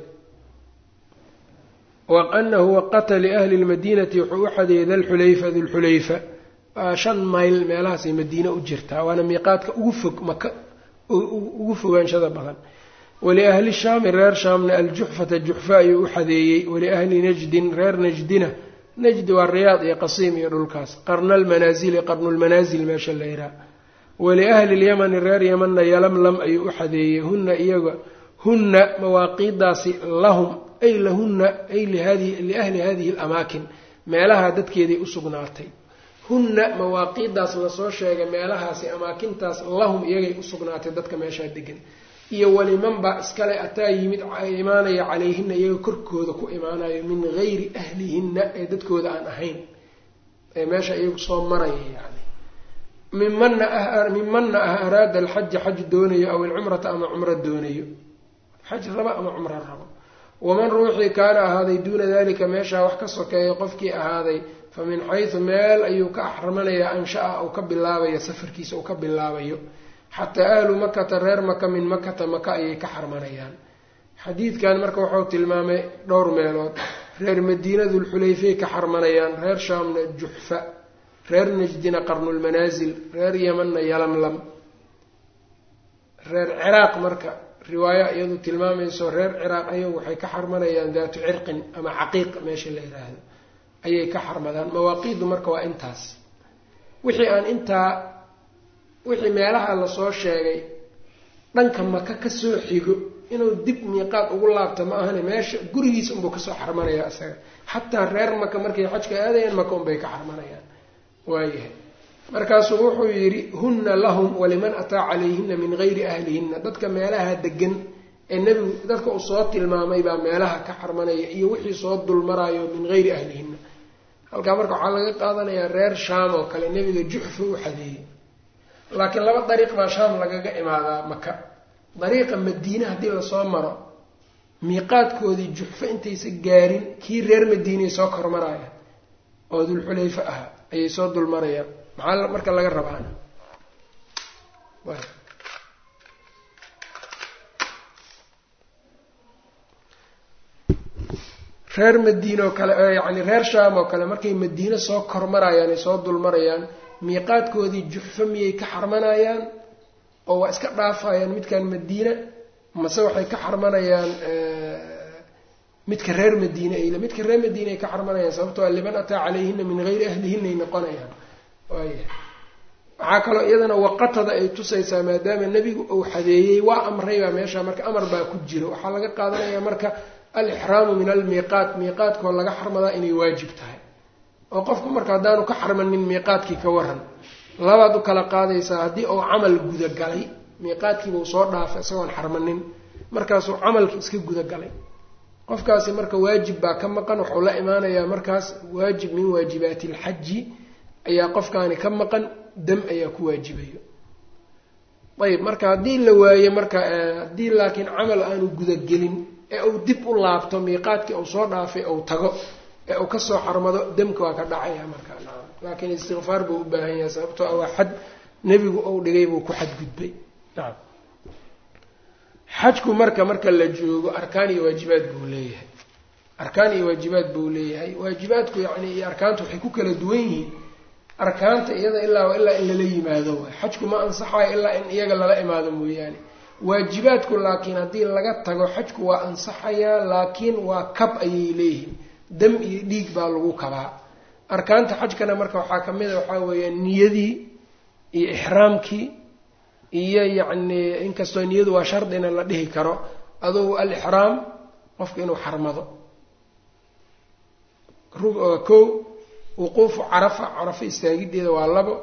anahu waqata liahli lmadiinati wuxuu u xadeeyey dalxulayfa dulxulayfa waa shan mayl meelahaasay madiine u jirtaa waana miiqaadka ugu fog maka ugu fogaanshada badan waliahli shaami reer shaamna aljuxfata juxfa ayuu u xadeeyey waliahli najdin reer najdina najdi waa riyaad iyo qasiim iyo dhulkaas qarna almanaasili qarnulmanaasil meesha la yihaha waliahli lyamani reer yamanna yalamlam ayuu u xadeeyey hunna iyaga hunna mawaaqiidaasi lahum ay lahunna ay liahli hadihi alamaakin meelaha dadkeeday u sugnaatay hunna mawaaqiidaas lasoo sheegay meelahaasi amaakintaas lahum iyagay u sugnaatay dadka meeshaa degan iyo waliman baa iskale ataa yimid imaanaya calayhina iyaga korkooda ku imaanayo min gayri ahlihinna ee dadkooda aan ahayn ee meesha iyagu soo maraya yani mimana ah mimanna ah araada alxaja xaj doonayo aw alcumrata ama cumro doonayo xaj rabo ama cumro rabo waman ruuxii kaana ahaaday duuna dalika meeshaa wax ka sokeeya qofkii ahaaday fa min xaysu meel ayuu ka axramanayaa ansha-a uu ka bilaabayo safarkiisa uu ka bilaabayo xataa ahlu makata reer maka min makata maka ayay ka xarmanayaan xadiidkan marka wuxuu tilmaamay dhowr meelood reer madiina dulxulayfay ka xarmanayaan reer shaamna juxfa reer najdina qarnulmanaasil reer yamanna yalamlam reer ciraaq marka riwaaya iyadu tilmaamayso reer ciraaq ayagu waxay ka xarmanayaan daatu cirqin ama caqiiq meesha la yiraahdo ayay ka xarmadaan mawaaqiidu marka waa intaas wixii aan intaa wixii meelaha lasoo sheegay dhanka maka kasoo xigo inuu dib miiqaad ugu laabto ma ahane meesha gurigiisa unbuu kasoo xarmanaya isaga xataa reer maka markay xajka aadayaan maka unbay ka xarmanayaan waayahay markaasuu wuxuu yidhi hunna lahum waliman ataa calayhina min gayri ahlihinna dadka meelaha degan ee nebigu dadka uu soo tilmaamay baa meelaha ka xarmanaya iyo wixii soo dulmarayo min gayri ahlihinna halkaa marka waxaa laga qaadanayaa reer shaam oo kale nebiga juxfa u xadeeyey laakiin laba dariiq baa shaam lagaga imaadaa maka dariiqa madiine haddii lasoo maro miiqaadkoodii juxfo intaysa gaarin kii reer madiinay soo kormaraya oo dulxulayfe ahaa ayay soo dulmarayaan maxaa marka laga rabaana reer madiine oo kale yacni reer shaam oo kale markay madiine soo kormarayaan ay soo dulmarayaan miiqaadkoodii juxfo miyay ka xarmanayaan oo waa iska dhaafayaan midkan madiina mase waxay ka xarmanayaan midka reer madiine ayl midka reer madiine ay ka xarmanayaan sababtoo liman ataa calayhina min gayri ahlihinna ay noqonayaan waaya waxaa kaloo iyadana waqatada ay tusaysaa maadaama nebigu uu xadeeyey waa amray baa meesha marka amar baa ku jiro waxaa laga qaadanaya marka alixraamu min almiiqaat miiqaadkoo laga xarmadaa inay waajib tahay oo qofku marka haddaanu ka xarmanin miiqaadkii ka waran labaad u kala qaadaysaa haddii uu camal gudagalay miiqaadkiibuu soo dhaafay isagoon xarmanin markaasuu camalki iska gudagalay qofkaasi marka waajib baa ka maqan wuxuu la imaanayaa markaas waajib min waajibaati alxaji ayaa qofkaani ka maqan dam ayaa ku waajibayo ayib marka haddii la waayo marka haddii laakiin camal aanu gudagelin ee uu dib u laabto miiqaadkii uu soo dhaafay ou tago ee uu kasoo xarmado damka waa ka dhacaya marka laakiin istikfaar buu u baahan yahay sababtoo ah waa xad nebigu ou dhigay buu ku xadgudbay nacam xajku marka marka la joogo arkaan iyo waajibaad buu leeyahay arkaan iyo waajibaad buu leeyahay waajibaadku yacni iyo arkaanta waxay ku kala duwan yihiin arkaanta iyada ilaa ilaa in lala yimaado waay xajku ma ansaxayo ilaa in iyaga lala imaado mooyaane waajibaadku laakiin haddii laga tago xajku waa ansaxayaa laakiin waa kab ayay leeyihiin dam iyo dhiig baa lagu kabaa arkaanta xajkana marka waxaa ka mid a waxaa weeyaan niyadii iyo ixraamkii iyo yacni inkastoo niyadu waa shardina la dhihi karo adugu alixraam qofka inuu xarmado kow wuquufu carafa carafa istaagideeda waa labo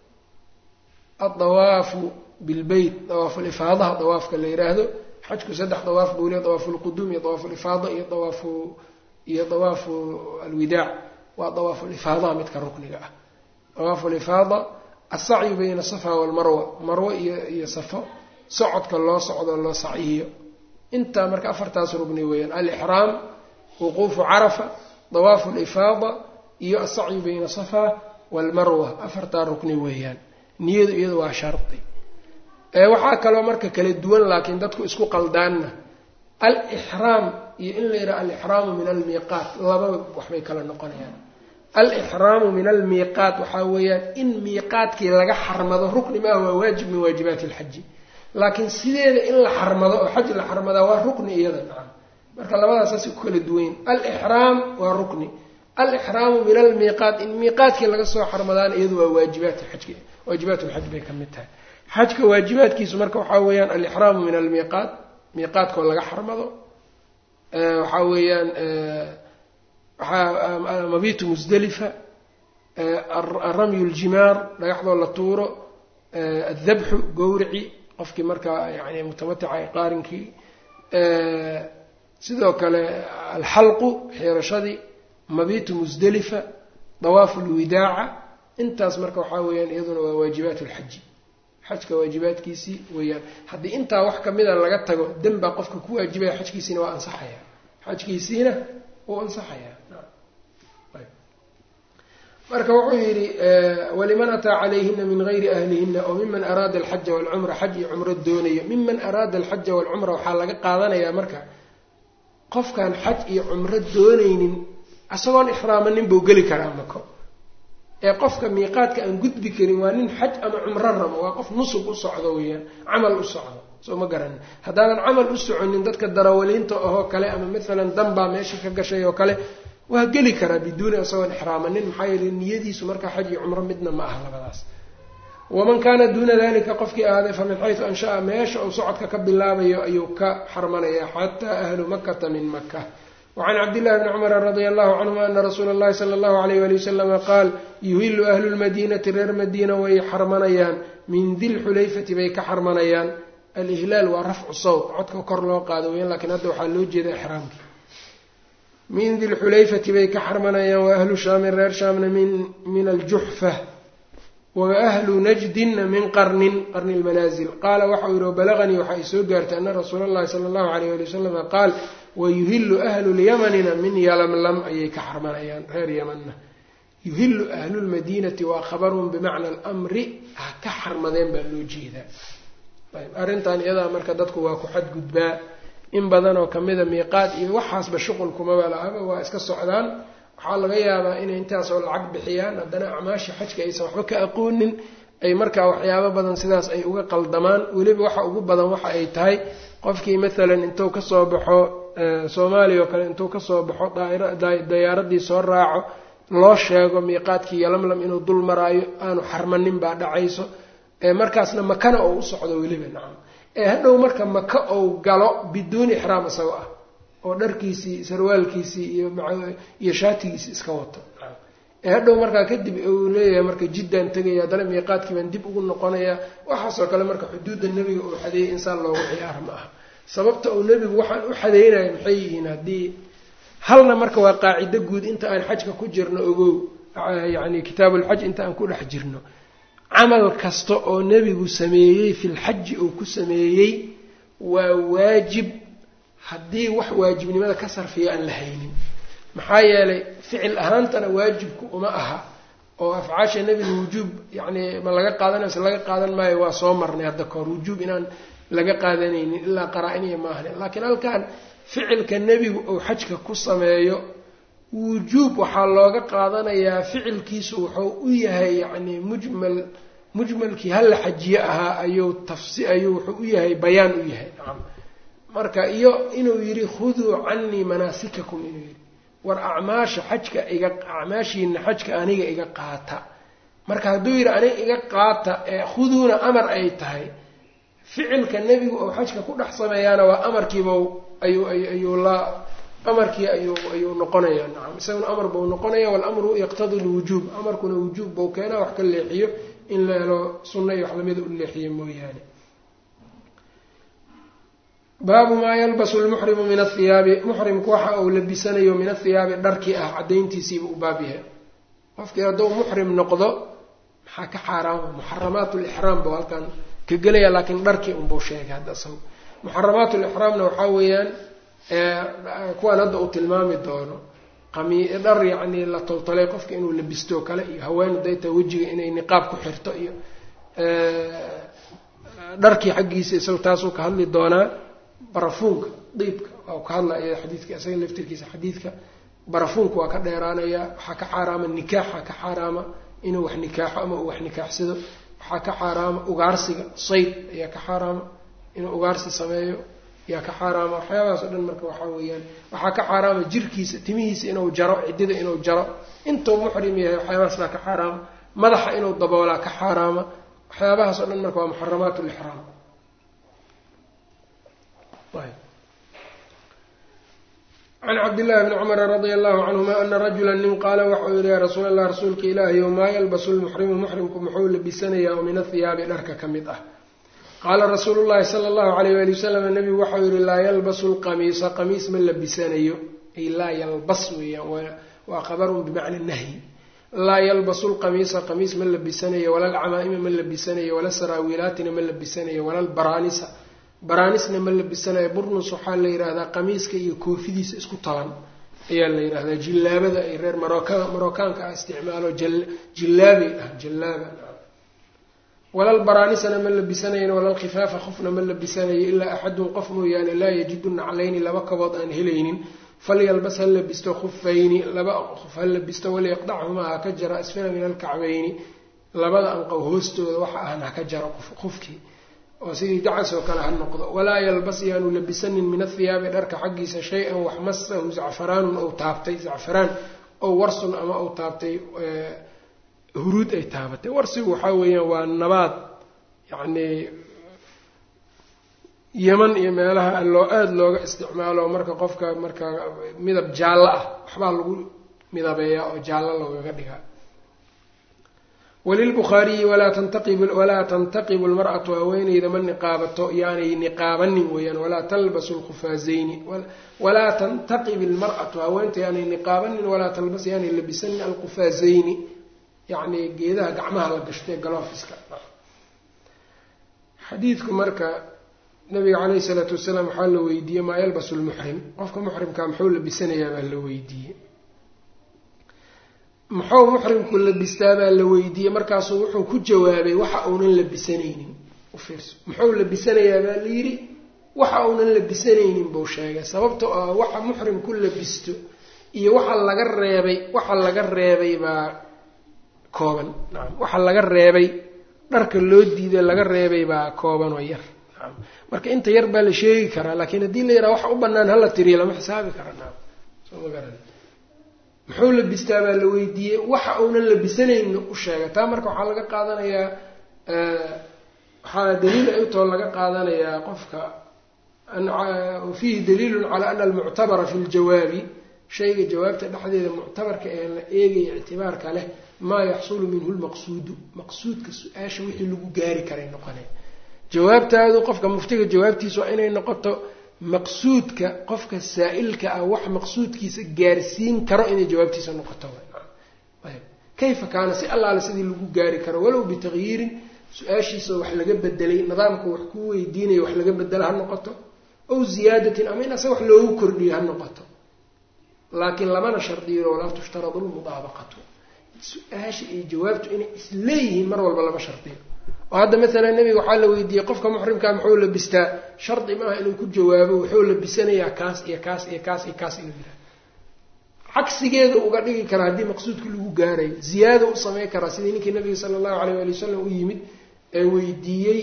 adawaafu bilbeyt dawaafulifaadaha dawaafka la yiraahdo xajku saddex dawaaf buu leey dawaafu lquduum iyo dawaafu lifaada iyo dawaafu iyo dawaafu alwidaac waa dawaafu lifaadaha midka rukniga ah dawaafu lifaada asacyu bayna safa walmarwa marwe iyo iyo safo socodka loo socdo loo sacyiyo intaa marka afartaas rugni weeyaan alixraam wuquufu carafa dawaafu lifaada iyo asacyu bayna safa walmarwa afartaa rukni weeyaan niyadu iyadu waa shardi waxaa kaloo marka kala duwan laakiin dadku isku qaldaanna alixraam iyo in la yidhaha alixraamu min almiiqaat lababa waxbay kala noqonayaan alixraamu min almiiqaat waxaa weeyaan in miiqaadkii laga xarmado rukni maaha waa waajib min waajibaati alxaji laakiin sideeda in la xarmado oo xaj la xarmadaa waa rukni iyada nacam marka labadaas saasay ku kala duwanyin alixraam waa rukni alixraamu min almiiqaat in miiqaadkii laga soo xarmadaana iyadu waa waajibaat xajki waajibaat lxaj bay ka mid tahay xajka waajibaadkiisu marka waxaa weeyaan alixraamu min almiiqaat miiqaadkoo laga xarmado waxaa weeyaan waxaa mabitu musdelifa aramyu ljimaar dhagaxdoo la tuuro addabxu gowrici qofkii markaa yani mutamatica qaarinkii sidoo kale alxalqu xiirashadii mabitu musdelifa dawaafu lwidaaca intaas marka waxaa weeyaan iyaduna waa waajibaat lxaji xajka waajibaadkiisii weeyaan haddii intaa wax kamida laga tago den baa qofka ku waajibaya xajkiisiina waa ansaxaya xajkiisiina wuu ansaxaya marka wuxuu yidhi waliman ataa calayhina min gayri ahlihina oo miman araada alxaja walcumra xaj iyo cumro doonayo miman araada alxaja walcumra waxaa laga qaadanayaa marka qofkaan xaj iyo cumro doonaynin isagoon ixraamanin buu geli karaa mako ee qofka miiqaadka aan gudbi karin waa nin xaj ama cumro rabo waa qof nusub u socdo weeyaan camal u socdo soo ma garanin haddaanan camal u soconin dadka darawaliinta ahoo kale ama maalan danbaa meesha ka gashay oo kale waa geli karaa biduuni isagoon ixraamanin maxaa yeele niyadiisu markaa xaj iyo cumro midna ma aha labadaas waman kaana duuna dalika qofkii ahaaday fa min xaysu anshaa meesha uu socodka ka bilaabayo ayuu ka xarmanaya xataa ahlu makata min maka wacan cabdillahi bni cumara radia allahu canhuma ana rasuula allahi sala allahu alayh wali wasalama qaal yuhilu ahlu lmadiinati reer madiina way xarmanayaan min dilxulayfati bay ka xarmanayaan alihlaal waa rafcu sawt codka kor loo qaado weyan lakiin hadda waxaa loo jeeda ixraamki min dilxulayfati bay ka xarmanayaan wa ahlu shaamin reer shaamna min min aljuxfa wa ahlu najdinna min qarnin qarni lmanaazil qaala waxau yihi wabalaganii waxaa i soo gaartay ana rasuula allahi sala allahu alayh ali wasalama qaal wayuhilu ahlu lyamanina min yalamlam ayay ka xarmanayaan reer yamanna yuhilu ahlu lmadiinati waa khabarun bimacna almri ha ka xarmadeen baa loo jeedaa ayb arrintan iyadaa marka dadku waa ku xadgudbaa in badan oo kamida miiqaad iyo waxaasba shuqulkumaba la-aba waa iska socdaan waxaa laga yaabaa inay intaasoo lacag bixiyaan haddana acmaasha xajka aysan waxba ka aqoonin ay markaa waxyaabo badan sidaas ay uga qaldamaan weliba waxa ugu badan waxa ay tahay qofkii maalan intuu kasoo baxo soomaaliya oo kale intuu kasoo baxo dayaaradii soo raaco loo sheego miiqaadkii yalamlam inuu dul maraayo aanu xarmanin baa dhacayso markaasna makana oo u socdo weliba nacam ee hadhow marka maka ou galo biduuni ixraam isagoo ah oo dharkiisii sarwaalkiisii iyo shaatigiisii iska wato ee hadhow markaa kadib uu leeyahay marka jiddaan tegaya haddana miiqaadkii baan dib ugu noqonayaa waxaasoo kale marka xuduudda nebiga uu xadeeyay insaan loogu ciyaar ma aha sababta uu nebigu waxaan u xadeynayo maxay yihiin haddii halna marka waa qaacido guud inta aan xajka ku jirno ogow yacni kitaabulxaj inta aan ku dhex jirno camal kasta oo nebigu sameeyey filxaji uu ku sameeyey waa waajib haddii wax waajibnimada ka sarfiya aan la haynin maxaa yeelay ficil ahaantana waajibku uma aha oo afcaasha nebiga wujuub yacni ma laga qaadanayo se laga qaadan maayo waa soo marnay hadda kahor wujuub inaan laga qaadanaynin ilaa qaraa-iniya maahne laakiin halkan ficilka nebigu uu xajka ku sameeyo wujuub waxaa looga qaadanayaa ficilkiisu wuxuu u yahay yacni mujmal mujmalkii hala xajiye ahaa ayuu tafsi ayuu wuxuu u yahay bayaan u yahay nacam marka iyo inuu yidhi khuduu canii manaasikakum inuu yidhi war acmaasha xajka iga acmaashiina xajka aniga iga qaata marka hadduu yidhi aniga iga qaata ee khuduuna amar ay tahay ficilka nebigu oo xajka ku dhex sameeyaana waa amarkiiba ayuu ayuu la amarkii ayuu ayuu noqonayaa nacam isaguna amar buu noqonaya walamru yaqtadi lwujuub amarkuna wujuub buu keenaa wax ka leexiyo in la helo sunna iyo wax lamida u leexiyo mooyaane baabu maa yalbasu lmuxrimu min athiyaabi muxrimku waxa uu labisanayo min athiyaabi dharkii ah caddayntiisiiba u baab yahay qofkii hadduu muxrim noqdo maxaa ka xaaraama muxaramaat lixraam buu halkan ka gelaya laakiin dharkii unbuu sheegay hadda isago muxaramaat lixraamna waxaa weeyaan kuwaan hadda uu tilmaami doono qami dhar yacni la toltolay qofka inuu labisto kale iyo haween dayta wejiga inay niqaab ku xirto iyo dharkii xaggiisa isaga taasuu ka hadli doonaa barafuunka diibka waa ka hadlaya xadiidka isaga laftirkiisa xadiidka barafuunka waa ka dheeraanaya waxaa ka xaaraama nikaaxa ka xaaraama inuu wax nikaaxo ama uu wax nikaaxsado waxaa ka xaaraama ugaarsiga sayd ayaa ka xaaraama inuu ugaarsi sameeyo yaa ka xaaraama waxyaabahaas o dhan marka waxaa weeyaan waxaa ka xaaraama jirkiisa timihiisa inuu jaro ciddida inuu jaro intuu muxrim yahay waxyaabahaas baa ka xaaraama madaxa inuu daboolaa ka xaaraama waxyaabahaas o dhan marka waa muxaramaat lixraam can cabdillahi bni cumara radia allahu canhuma ana rajula nin qaala waxau yihi yaa rasuul allah rasuulka ilaahiyow maa yalbasu lmuxrimu muxrimku muxuu labisanayaa oo min athiyaabi dharka ka mid ah qaala rasuulu llahi sala allahu alayh wali wasalam nabigu waxau yihi laa yalbasu lqamiisa qamiis ma labisanayo ay laa yalbas weeyaan waa qabarun bimacna nahyi laa yalbasu lqamiisa qamiis ma labisanayo wala lcamaa'ima ma labisanayo wala saraawiilaatina ma labisanayo wala lbaraanisa baraanisna ma labisanayo burnus waxaa la yidhaahdaa qamiiska iyo koofidiisa isku taban ayaa la yidhahdaa jillaabada ay reer marooka marookaanka ah isticmaalo jillaabay ah jallaaba walal baraanisana ma labisanayn walal khifaafa qofna ma labisanayo ilaa axadun qof mooyaane laa yajidu naclayni laba kabood aan helaynin falyalbas ha labisto khufayni laba qof ha labisto waliyaqdachumaa ha ka jaro asfala min alkacbayni labada anqow hoostooda waxa ahna ha ka jaro qofkii oo sidii dacas oo kale ha noqdo walaa yalbas yaanu labisanin min athiyaabi dharka xaggiisa shay-an wax masahu zacfaraanun ou taabtay zacfaraan ow warsun ama ou taabtay huruud ay taabatay warsigu waxaa weeyaan waa nabaad yacnii yeman iyo meelaha loo aada looga isticmaalo marka qofka marka midab jaallo ah waxbaa lagu midabeeyaa oo jaallo loogaga dhigaa walilbukhaariyi walaa tantaqib walaa tantaqibu lmar'atu haweeneyda ma niqaabato yaanay niqaabanin weeyaan walaa talbasu lkhufaazayni walaa tantaqib ilmar'atu haweenta yaanay niqaabanin walaa talbas yaanay labisanin alkhufaazayni yacni geedaha gacmaha la gashtay galoofiska xadiidku marka nabiga caleyhi isalaatu wasalaam waxaa la weydiiyey maa yalbasu lmuxrim qofka muxrimka muxuu labisanayaa baa la weydiiyey muxuu muxrimku labistaa baa la weydiiyey markaasuu wuxuu ku jawaabay waxa uunan labisanaynin ufiirso muxuu labisanayaa baa la yidhi waxa uunan labisanaynin buu sheegay sababta oo waxa muxrimku labisto iyo waxa laga reebay waxa laga reebay baa kooban nacam waxa laga reebay dharka loo diiday laga reebay baa kooban oo yar nacam marka inta yar baa la sheegi karaa laakiin haddii la yaraha waxa u banaan hala tiriya lama xisaabi kara nacam soo ma garan muxuu labistaa baa la weydiiyey waxa uunan labisanaynin u sheegay taa marka waxaa laga qaadanayaa waxaa daliil ay utoo laga qaadanayaa qofka fiihi daliilun calaa ana almuctabara fi ljawaabi shayga jawaabta dhexdeeda muctabarka ee la eegaya ictibaarka leh maa yaxsulu minhu lmaqsuudu maqsuudka su-aasha wixii lagu gaari karay noqonay jawaabtaadu qofka muftiga jawaabtiisa waa inay noqoto maqsuudka qofka saa-ilka ah wax maqsuudkiisa gaarsiin karo inay jawaabtiisa noqoto kayfa kaana si allaale sidii lagu gaari karo walow bitaqyiirin su-aashiisa wax laga bedelay nidaamka wax ku weydiinaya wax laga bedela ha noqoto ow ziyaadatin ama in ase wax loogu kordhiyo ha noqoto laakiin lamana shardiyo walaa tushtaradu lmudaabaqatu su-aasha iyo jawaabtu inay isleeyihiin mar walba lama shardiyo oo hadda maalan nebiga waxaa la weydiiyey qofka muxrimkaa muxuu labistaa shardi maaha inuu ku jawaabo wuxuu labisanayaa kaas iyo kaas iyo kaas iyo kaas inuu yidhaha cagsigeeda uga dhigi karaa haddii maqsuudka lagu gaarayo ziyaado u samey karaa sidii ninkii nabiga sala allahu alayh waali wasalam u yimid ee weydiiyey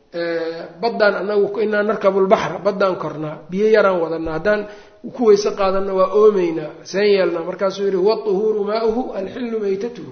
baddaan anagu inaa narkabulbaxra baddaan kornaa biyo yaraan wadanaa haddaan ku weyse qaadanna waa oomeynaa seen yeelnaa markaasuu yihi huwa tuhuuru maauhu alxillu maytatuhu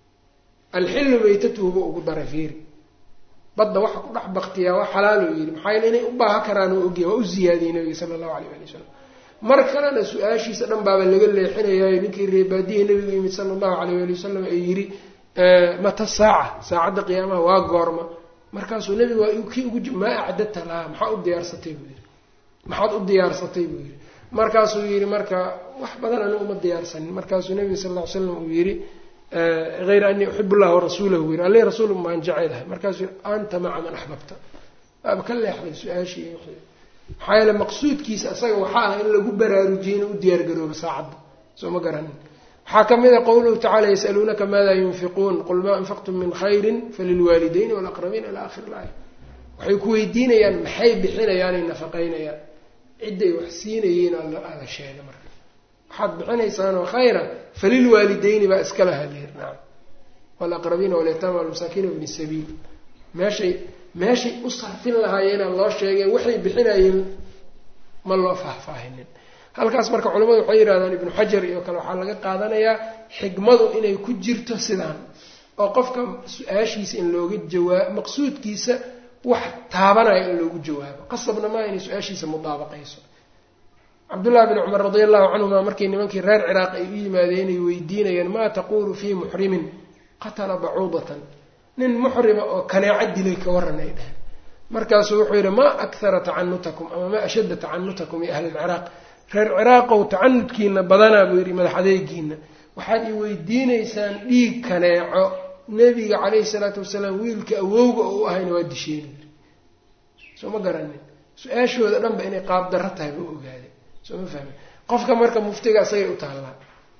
alxillu maytatuhu ba ugu daray fiiri badda waxa ku dhex baktiyaa waa xalaaluu yidhi maxaa yeele inay u baaha karaan oo ogyahay waa u ziyaadiyey nabiga sala allahu alayh ali wasalam mar kalena su-aashiisa dhan baaba laga leexinayayo ninkii reebaadiyihii nabigu yimid sala allahu alayh ali wasalam ee yidhi mata saaca saacadda qiyaamaha waa goorma markaasuu nebigu waa kii ugu maa acdadta lahaa maxaa u diyaarsatay buu yidhi maxaad u diyaarsatay buu yidhi markaasuu yidhi marka wax badan anigu uma diyaarsanin markaasuu nebiga sal lla ly slam uu yidhi hayra anii uxib llah warasuulahu buu yidhi alli rasuul maan jecelahay markaasuu yidhi anta maca man axbabta waaba ka leexday su-aashii maxaa yeele maqsuudkiisa isaga waxaa ah in lagu baraarujiyey inuu u diyaargaroobo saacadda soo ma garanin waxaa ka mid a qowluhu tacala yasaluunaka maada yunfiquun qul maa anfaqtum min khayrin falilwaalidayni walaqrabiin ila akhir laaya waxay ku weydiinayaan maxay bixinayaanay nafaqaynayaan cidday wax siinayeen ala sheega marka waxaad bixinaysaanoo khayra falilwaalidayni baa iska laha leer nacam walaqrabiina walyataama walmasaakiin wabni sabiil meeshay meeshay u sarfin lahaayeenaa loo sheegay waxay bixinayeen ma loo faahfaahinin halkaas marka culamadu waxay yidhahdaan ibnu xajar iyo kale waxaa laga qaadanayaa xikmadu inay ku jirto sidaan oo qofka su-aashiisa in looga jawaabo maqsuudkiisa wax taabanaya in loogu jawaabo qasabna maa inay su-aashiisa mudaabaqayso cabdullahi bni cumar radi allahu canhuma markii nimankii reer ciraaq ay u yimaadeen ay weydiinayeen maa taquulu fii muxrimin qatala bacuudatan nin muxrima oo kaneeco dilay ka waran ay dheheen markaasuu wuxuu yidhi maa akhara tacanutakum ama maa ashadda tacanutakum ya ahla alciraaq reer ciraaqow tacanudkiina badanaa buu yidhi madax adeegiina waxaad i weydiinaysaan dhiig kaneeco nebiga calayhi salaatu wasalaam wiilka awowga oo u ahayna waa disheen soo ma garanin su-aashooda dhanba inay qaab darro tahay buu ogaaday soo ma fahmi qofka marka muftiga isagay u taallaa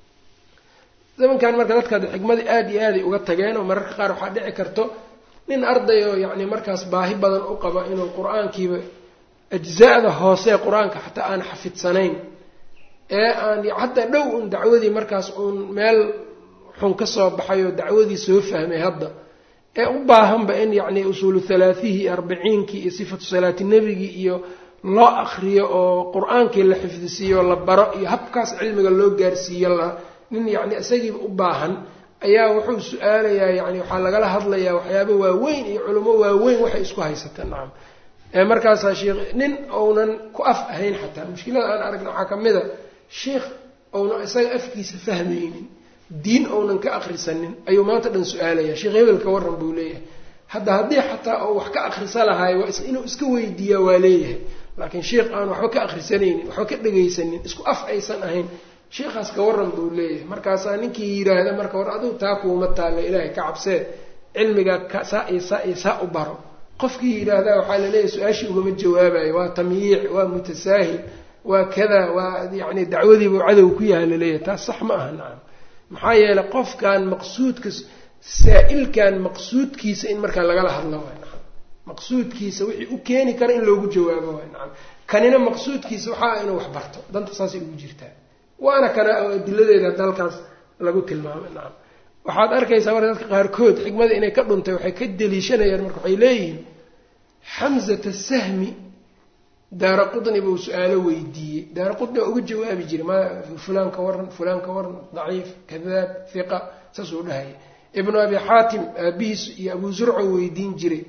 zamankan marka dadka xikmada aada iyo aaday uga tageen oo mararka qaar waxaa dhici karto nin arday oo yacni markaas baahi badan u qaba inuu qur-aankiiba ajza-da hoose qur-aanka xataa aan xafidsanayn ee aan hataa dhow un dacwadii markaas uun meel xun ka soo baxay oo dacwadii soo fahmay hadda ee u baahanba in yacni usuulu halaathihi iyo arbiciinkii iyo sifatu salaati nebigii iyo loo akriyo oo qur-aankii la xifdisiiyo la baro iyo habkaas cilmiga loo gaarsiiyo la nin yacni isagiiba u baahan ayaa wuxuu su-aalayaa yani waxaa lagala hadlayaa waxyaaba waaweyn iyo culamo waaweyn waxay isku haysata nacam ee markaasaa sheikh nin ounan ku af ahayn xataa mushkilada aan aragna waxaa ka mid a sheikh ounan isaga afkiisa fahmaynin diin ounan ka akrisanin ayuu maanta dhan su-aalaya sheekh hebel ka warran buu leeyahay hadda haddii xataa oo wax ka akrisa lahaay waa inuu iska weydiiyaa waa leeyahay laakiin sheikh aan waxba ka akrisanaynin waxba ka dhegaysanin isku af aysan ahayn sheikhaas ka warran buu leeyahay markaasaa ninkii yidhaahda marka war adigu taa kuuma taalla ilaahay ka cabsee cilmigaa saa iyo saa iyo saa u baro qofkii yidhaahdaa waxaa laleeyahay su-aashii ugama jawaabayo waa tamyiic waa mutasaahil waa kada waa yacni dacwadiibuu cadow ku yaha laleeyahay taas sax ma aha nacam maxaa yeelay qofkan maqsuudka saa-ilkan maqsuudkiisa in markaa lagala hadlo waay nacam maqsuudkiisa wixii u keeni kara in loogu jawaabo waay nacam kanina maqsuudkiisa waxaa inuu wax barto danta saasay ugu jirtaa waana kana oo adiladeeda hadda halkaas lagu tilmaamay nacam waxaad arkaysaa marka dadka qaarkood xikmada inay ka dhuntay waxay ka deliishanayaan marka waxay leeyihiin xamzata sahmi daara qudni buu su-aalo weydiiyey daara qudni waa uga jawaabi jiray ma fulaan ka waran fulaan ka waran daciif kadaab hiqa saasuu dhahaya ibnu abi xaatim aabihiis iyo abu zurco weydiin jiray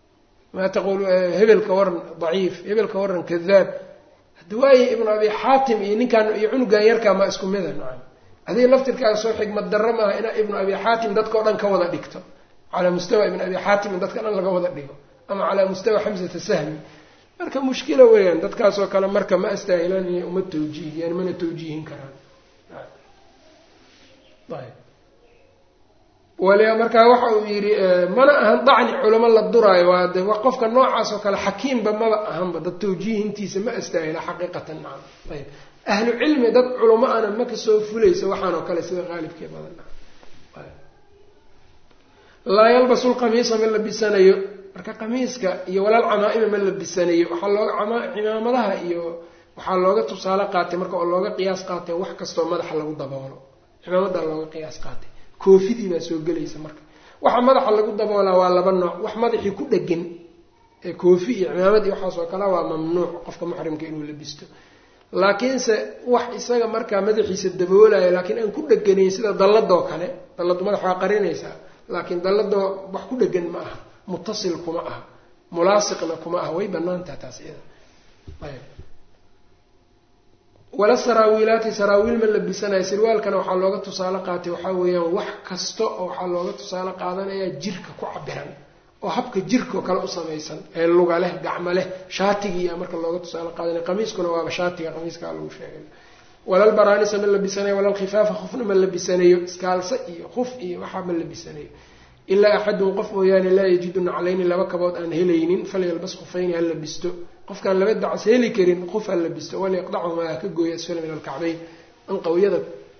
maa taqul hebel ka waran daciif hebel ka waran kadaab hadda waaye ibnu abi xaatim iyo ninkaan iyo cunugan yarkaa maa isku mida nacam adiga laftirkaaga soo xigmad darro maaha inaa ibnu abi xaatim dadka o dhan ka wada dhigto calaa mustawa ibnu abi xaatim in dadka dhan laga wada dhigo ama calaa mustawa xamsata sahmi marka mushkila weeyaan dadkaasoo kale marka ma astaahilaan inay uma tawjiihiyaan mana tawjiihin karaan waliba markaa waxa uu yidhi mana ahan dacni culamo la duraayo waa de qofka noocaas oo kale xakiimba maba ahanba dad tawjiihintiisa ma astaahila xaqiiqatan nacam ayb ahlu cilmi dad culamo ana ma kasoo fulaysa waxaan oo kale sida qaalibkee badan laa yalbasu lqamiisa ma labisanayo marka qamiiska iyo walaal camaa-ima ma labisanayo waxaa looga cimaamadaha iyo waxaa looga tusaale qaatay marka oo looga qiyaas qaatay wax kastoo madaxa lagu daboolo cimaamadaa looga qiyaas qaatay koofidii baa soo gelaysa marka waxa madaxa lagu daboolaa waa laba nooc wax madaxii ku dhegan ee koofi iyo cimaamad iyo waxaas oo kale waa mamnuuc qofka muxrimka inuu labisto laakiinse wax isaga markaa madaxiisa daboolaya laakiin aan ku dheganayn sida dalladoo kale dalladu madax waa qarinaysaa laakiin dalladoo wax ku dhegan ma aha mutasil kuma aha mulaasiqna kuma aha way banaantaha taas iyada ayb wala saraawiilaati saraawiil ma labisanayo sirwaalkana waxaa looga tusaale qaatay waxaa weeyaan wax kasta oo waxaa looga tusaale qaadanayaa jirka ku cabiran oo habka jirka oo kale u samaysan ee luga leh gacmo leh shaatigiiya marka looga tusaale qaadanaya qamiiskuna waaba shaatiga qamiiskaa lagu sheegay walal baraanisa ma labisanayo walal khifaafa khufna ma labisanayo iskaalse iyo khuf iyo waxaa ma labisanayo ilaa axadun qof mooyaane laa yajidu naclayni laba kabood aan helaynin falyalbas khufayni ha labisto qofkaan laba dacas heli karin qof ha labisto walyaqdachumaa ha ka gooyo asfala min alkacbayn anqawyada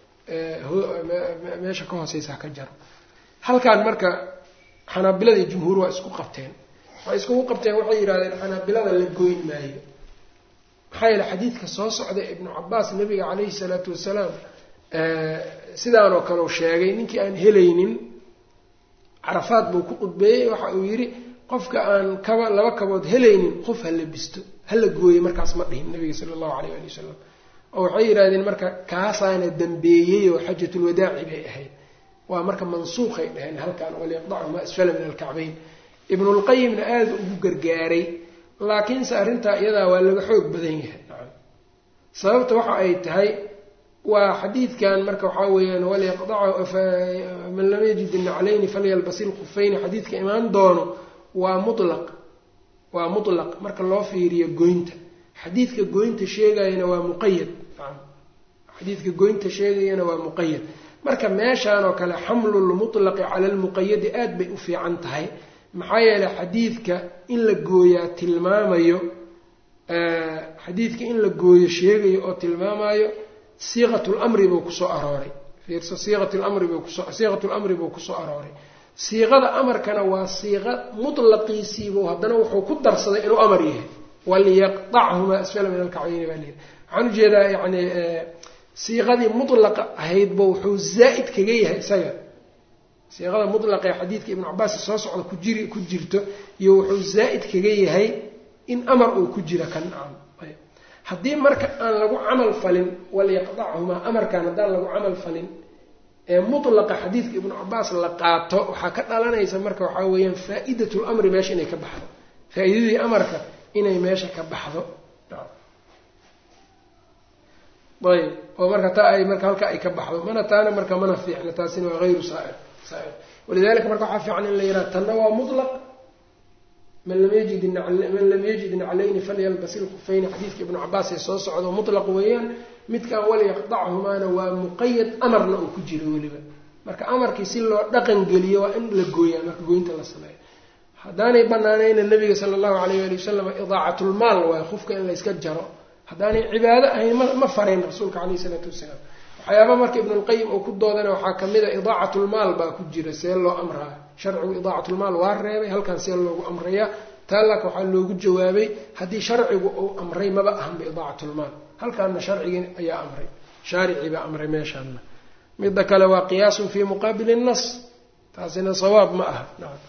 meesha ka hooseysa ha ka jaro halkaan marka xanaabilada iyo jumhuur waa isku qabteen waxay iskugu qabteen waxay yidhahdeen xanaabilada la goyn maayo maxaa yeele xadiidka soo socda ibnu cabaas nabiga calayhi salaatu wasalaam sidaanoo kaleu sheegay ninkii aan helaynin carafaad buu ku qudbeeyey waxa uu yidhi qofka aan kaba laba kabood helaynin qof ha labisto hala gooyey markaas ma dhihin nabiga sala allahu alayh ali wasalam oo waxay yidhahdeen marka kaasaana dambeeyey oo xajatulwadaaci bay ahayd waa marka mansuuqay dhaheen halkan walyaqdacu maa asfala min alkacbayn ibnulqayimna aada ugu gargaaray laakiinse arrintaa iyadaa waa laga xoog badan yahay nacam sababta waxa ay tahay waa xadiidkan marka waxaa weeyaan walyaqdacu man lam yajid inaclayni falyalbasi lkufayni xadiidka imaan doono waa mutlaq waa mutlaq marka loo fiiriyo goynta xadiidka goynta sheegayana waa muqayad xadiidka goynta sheegayana waa muqayad marka meeshaan oo kale xamlulmutlaqi cala lmuqayadi aada bay u fiican tahay maxaa yeelay xadiidka in la gooyaa tilmaamayo xadiidka in la gooyo sheegayo oo tilmaamayo siiqat lamri buu kusoo arooray fiirso siiqat lamri buu kuso siiqat lamri buu kusoo arooray siiqada amarkana waa siiqa mutlaqiisiibuu haddana wuxuu ku darsaday inuu amar yahay waliyaqdachumaa asfala min alkacbayni baa leeyahy waxaan ujeedaa yani siiqadii mutlaqa ahaydba wuxuu zaa'id kaga yahay isaga siiqada mutlaqa ee xadiidka ibnu cabaas soo socda ku jiri ku jirto iyo wuxuu zaa'id kaga yahay in amar uu ku jira kan nacam haddii marka aan lagu camal falin waliyaqdachumaa amarkan haddaan lagu camal falin ee mutlaqa xadiidka ibnu cabaas la qaato waxaa ka dhalanaysa marka waxaa weeyaan faa-idat lamri meesha inay ka baxdo faa-iidadii amarka inay meesha ka baxdo ayb oo marka taa ay marka halka ay ka baxdo mana taana marka mana fiicna taasina waa hayru saair saair walidalika marka waxaa fiican in la yidhaha tanna waa mutlaq man lam yajid man lam yajid naclayni falyalbas ilkufayni xadiidka ibnu cabaas ee soo socdo mutlaq weeyaan midkan waliyaqdachumaana waa muqayad amarna uu ku jiro weliba marka amarkii si loo dhaqan geliyo waa in la gooyaa marka gooynta la sameeyo haddaanay banaanayna nabiga sala allahu alayh ali wasalam idaacatlmaal waayo qofka in layska jaro haddaanay cibaado ahayn ma ma farayn rasuulka caleyhi isalaatu wasalaam waxyaaba marka ibnulqayim uu ku doodana waxaa kamid a idaacatlmaal baa ku jira see loo amraa sharcigu idaacatlmaal waa reebay halkan see loogu amrayaa taalaaka waxaa loogu jawaabay haddii sharcigu uu amray maba ahanba idaacatlmaal halkaana sharcigii ayaa amray shaaricii baa amray meeshaana midda kale waa qiyaasun fii muqaabili nas taasina sawaab ma aha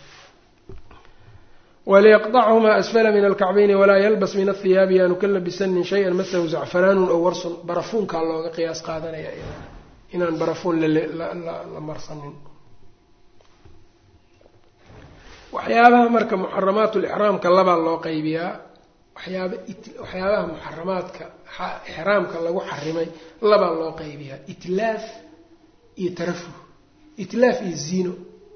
waliyaqdachumaa asfala min alkacbayni walaa yalbas min athiyaabi yaanu ka labisanin shay-an masahu zacfaraanun ow warsun barafuunkaa looga qiyaas qaadanaya inaan barafuun la marsanin waxyaabaha marka muxaramaat lixraamka labaa loo qaybiyaa waxyaaba waxyaabaha muxaramaadka ixraamka lagu xarimay labaa loo qaybiyaa itlaaf iyo tarafuh itlaaf iyo ziino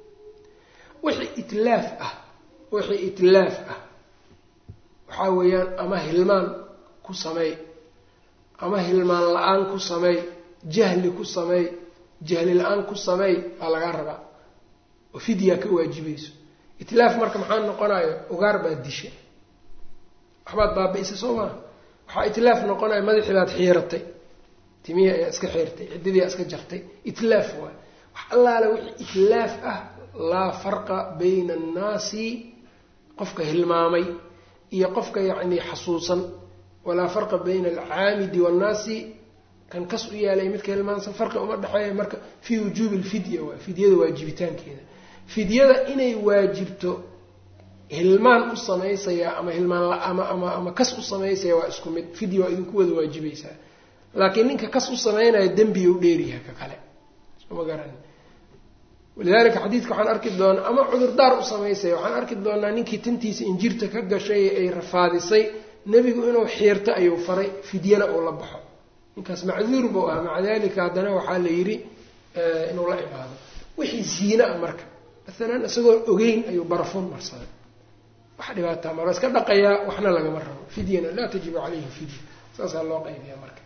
wixii itlaaf ah wixii itlaaf ah waxaa weeyaan ama hilmaan ku sameey ama hilmaan la-aan ku sameey jahli ku sameey jahli la-aan ku sameey baa lagaa rabaa oo fidyaa ka waajibayso itlaaf marka maxaa noqonayo ugaar baad disha waxbaad baabi-isa soo maa waxaa itlaaf noqonayo madaxii baad xiiratay timihii ayaa iska xiirtay ciddidii aa iska jartay itlaaf waay wax allaale wixii itlaaf ah laa farqa bayna annaasi qofka hilmaamay iyo qofka yacni xasuusan walaa farqa bayna alcaamidi waannaasi kan kas u yaalay midka hilmaansan farqi uma dhexeeya marka fii wujuubi alfidya waay fidyada waajibitaankeeda fidyada inay waajibto hilmaan u samaysaya ama hilmaan ama ama ama kas u samaysaya waa isku mid fidya waa idinku wada waajibaysaa laakiin ninka kas u samaynaya dembiga u dheeryaha ka kale soma garan walidaalika xadiidka waxaan arki doonaa ama cudurdaar u samaysaya waxaan arki doonaa ninkii tintiisa injirta ka gashay ee ay rafaadisay nebigu inuu xiirto ayuu faray fidyana uu la baxo ninkaas macduur buu ah maca dalika haddana waxaa la yidhi inuu la imaado wixii ziina ah marka maalan isagoo ogeyn ayuu barafuun marsaday wax dhibaataa mara iska dhaqayaa waxna lagama rabo fidyana laa tajibu calayhi fidya saasaa loo qaybiya marka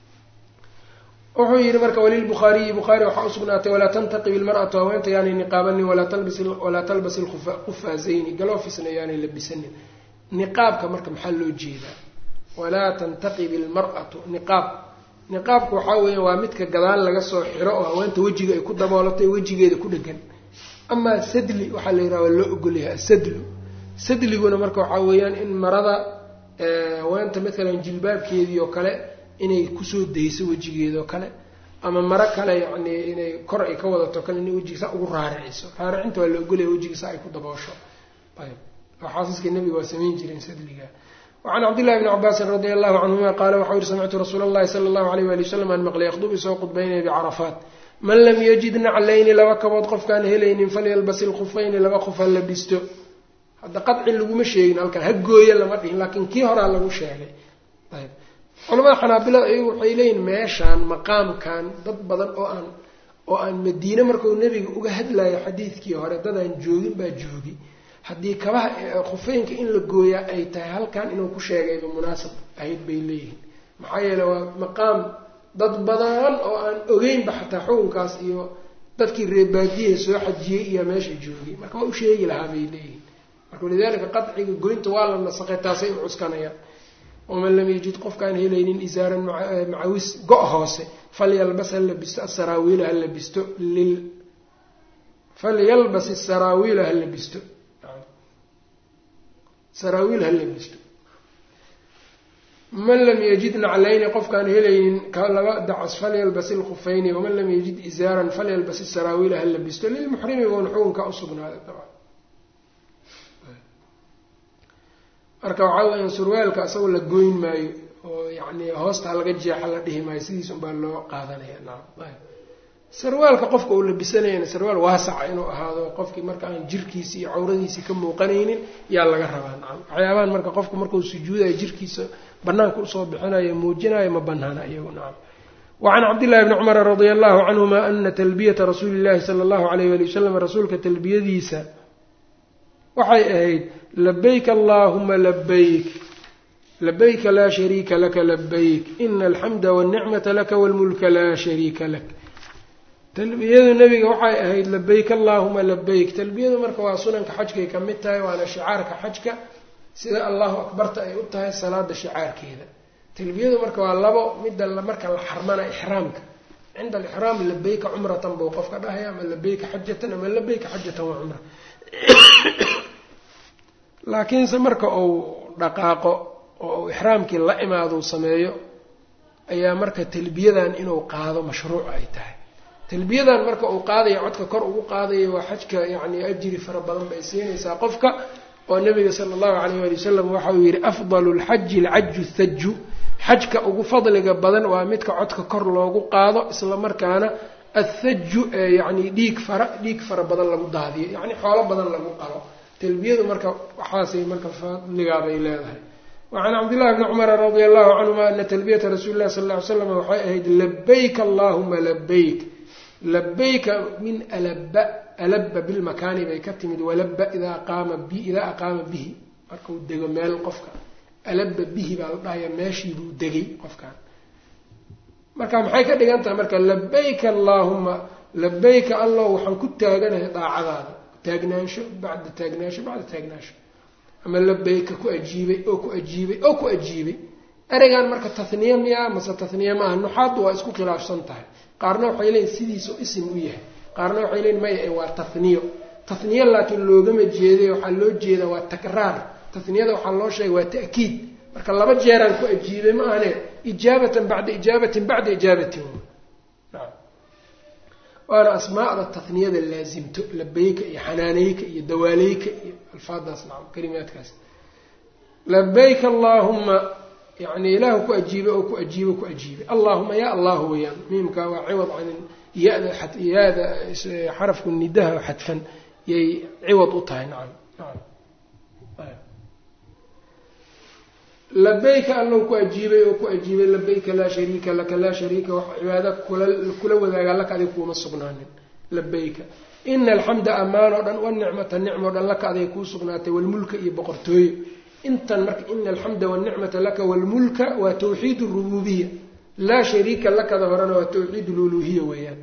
wuxuu yihi marka walilbukhaariyi bukhaari waxaa usugnaatay walaa tantaqib ilmar'atu haweenta yaanay niqaabanin walaa talbas ilqufaazayni galoofisna yaanay labisanin niqaabka marka maxaa loo jeedaa walaa tantaqib ilmar'atu niqaab niqaabka waxaa weeya waa midka gadaal laga soo xiro oo haweenta wejiga ay ku daboolatay wejigeeda ku dhegan amaa sadli waxaa la yidhaha waa loo ogolyahay asadlu sadliguna marka waxaa weeyaan in marada haweenta matalan jilbaabkeedii oo kale inay kusoo dayso wejigeeda oo kale ama maro kale yacni inay kor ay ka wadato kale inay wejiga saa ugu raariciso raaricinta waa la ogolaya wejiga saa ay ku daboosho ayb xaasiska nebiga waa samayn jireen sadliga wacan cabdillahi bni cabaasin radia allahu canhuma qaala waxau yihi samictu rasuula allahi sala allahu alayh wali wasalam aan maqlay yakhdub isoo qudbaynaya bicarafaat man lam yajid naclayni laba kabood qofkaan helaynin falyalbas ilkhufayni laba qof ha labisto hadda qadci laguma sheegin halkan ha gooya lama dhihin laakiin kii horaa lagu sheegay ayb culamada xanaabilada ayagu waxay leeyihin meeshaan maqaamkan dad badan oo aan oo aan madiine markuu nebiga uga hadlayo xadiidkii hore dadaan joogin baa joogi haddii kabaha khufeynka in la gooyaa ay tahay halkan inuu ku sheegayba munaasab ahayd bay leeyihiin maxaa yeele waa maqaam dad badan oo aan ogeynba xataa xukunkaas iyo dadkii reebaadiyaha soo xajiyey iyo meesha joogay marka waa u sheegi lahaa bay leeyihiin marka walidaalika qadciga goynta waa la nasaqay taasay u cuskanayaan waman lam yajid qofkaan helaynin isaaran macawis go- hoose falyalbas ha labisto asaraawiila ha labisto lil falyalbas asaraawiila ha labisto saraawiil ha labisto man lam yajid naclayni qofkaan helaynin ka laba dacas falyalbas ilkufayni waman lam yajid isaaran falyalbas isaraawiila ha labisto lilmuxrimi buuna xukunka usugnaaday dabcan marka waxaa weya surwaalka isagoo la goyn maayo oo yani hoosta laga jeexa la dhihi maayo sidiis unbaa loo qaadanaya naam sarwaalka qofka uu labisanayana sarwaal waasaca inuu ahaado qofkii marka aan jirkiisi iyo cawradiisii ka muuqanaynin yaa laga rabaa nacam waxyaabahan marka qofku markuu sujuudayo jirkiisa banaanka usoo bixinayo muujinayo ma banaana iyagu nacam wacan cabdillahi bni cumara radia allahu canhuma ana talbiyata rasuuli llahi sala allahu alayh wali wasalam rasuulka talbiyadiisa waxay ahayd labayk allahuma labayk labayka laa shariika laka labayk ina alxamda walnicmata laka walmulka laa shariika lak talbiyadu nebiga waxay ahayd labayk allahuma labayk talbiyadu marka waa sunanka xajkay ka mid tahay waana shicaarka xajka sida allahu akbarta ay u tahay salaada shicaarkeeda talbiyadu marka waa labo midda marka la xarmana ixraamka cinda alixraam labayka cumratan buu qofka dhahaya ama labayka xajatan ama labayka xajatan waa cumra laakiinse marka uu dhaqaaqo oo uu ixraamkii la imaadou sameeyo ayaa marka talbiyadan inuu qaado mashruuc ay tahay talbiyadan marka uu qaadaya codka kor ugu qaadaya waa xajka yacni ajri fara badan bay siinaysaa qofka oo nabiga sala allahu calayh waali wasalam waxa uu yidhi afdalu lxaji alcaju thaju xajka ugu fadliga badan waa midka codka kor loogu qaado isla markaana athaju ee yacni dhiig fara dhiig fara badan lagu daadiyo yacni xoolo badan lagu qalo talbiyadu marka waxaasay marka fadligaabay leedahay wacan cabdillahi bni cumara radia allahu canhuma ana talbiyata rasuuli llahi sal lla ly slam waxay ahayd labayk allahuma labayk labayka min alaba alaba bilmakaani bay ka timid walaba idaa qaama bi idaa aqaama bihi markuu dego meel qofka alaba bihi baa la dhahaya meeshiibuu degay qofkan marka maxay ka dhigan tahay marka labayka allaahuma labayka allah waxaan ku taaganahay daacadaada taagnaansho bacda taagnaansho bacda taagnaansho ama labayka ku ajiibay oo ku ajiibay oo ku ajiibay ereygan marka tahniye miyaa mase tahniye maaha nuxaaddu waa isku khilaafsan tahay qaarna waxay leeyiin sidiisao isim u yahay qaarna waxay leeyiin maya waa tahniyo tahniye laakiin loogama jeeday waxaa loo jeeda waa takraar tahniyada waxaa loo sheegay waa ta'kiid marka laba jeeraan ku ajiibay ma ahane ijaabatan bacda ijaabatin bacda ijaabatin waana asmaada tahniyada laasimto labayka iyo xanaaneyka iyo dawaaleyka iyo alfaadaas nacam kalimaadkaas labayk allaahuma yani ilaahu ku ajiibay oo ku ajiibo ku ajiibay allahuma ya allahu weyaan miimka waa ciwad can yada yaada xarafku nidaha xadfan yay ciwad u tahay nacam nacam labayka allow ku ajiibay oo ku ajiibay labayka laa shariika laka laa shariika wax cibaada kula kula wadaagaa laka adig kuuma sugnaanin labayka ina alxamda ammaan oo dhan wanicmata nicmo dhan laka aday kuu sugnaatay walmulka iyo boqortooyo intan marka ina alxamda wanicmata laka walmulka waa tawxiid rububiya laa shariika lakada horena waa tawxiid luluhiya weeyaan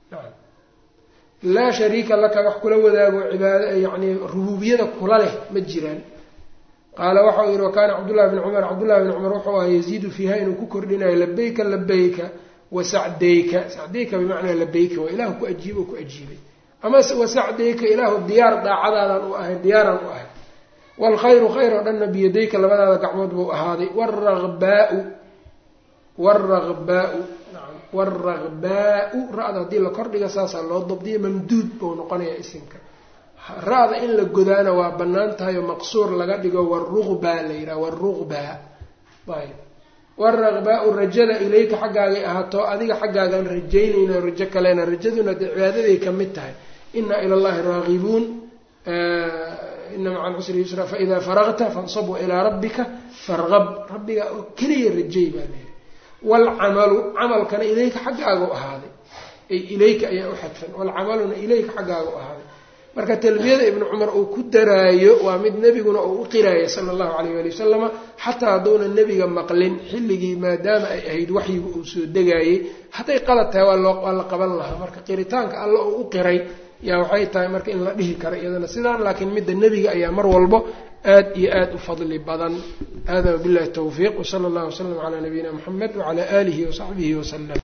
laa shariika laka wax kula wadaago cibaada yani rububiyada kula leh ma jiraan qaala waxau yihi wakaana cabdullahi bni cumar cabdullahi bni cumar wuxuu aha yaziidu fiiha inuu ku kordhinayo labayka labayka wasacdayka sacdayka bimacnaa labayka waa ilaahu ku ajiibo ku ajiibay ama wasacdayka ilaahu diyaar daacadaadaan u ahay diyaaraan u ahay waalkhayru khayr oo dhanna biyadayka labadaada gacmood buu ahaaday wragbaau wragbaau naam wragbaau ra-da haddii la kordhiga saasaa loo dabdiya mamduud buu noqonayaa isimka ra-da in la godaana waa bannaan tahay oo maqsuur laga dhigo waruqbaa la yidhaha waruqbaa ayb waraqbaa-u rajada ilayka xaggaagay ahaato adiga xaggaagaan rajaynayna rajo kalena rajaduna dee cibaadaday ka mid tahay inaa ila llahi raagibuun ina maca alcusri yusra faidaa faragta fansab ilaa rabbika farqab rabbiga oo keliya rajay baa layidhi waalcamalu camalkana ilayka xaggaaga u ahaaday ay ilayka ayaa u xadfan waalcamaluna ilayka xaggaaga u ahaaday marka talbiyada ibnu cumar uu ku daraayo waa mid nebiguna uu u qiraayo sala allahu calayh waali wasalama xataa hadduuna nebiga maqlin xilligii maadaama ay ahayd waxyigu uu soo degaayey hadday qalad tahay waa loo waa la qaban lahaa marka qiritaanka alla uu u qiray yaa waxay tahay marka in la dhihi karo iyadana sidaan laakiin midda nebiga ayaa mar walbo aad iyo aad u fadli badan hada wabillahi tawfiiq wsala allahu wasalam calaa nabiyina muxamed wacala aalihi wasaxbihi wasalam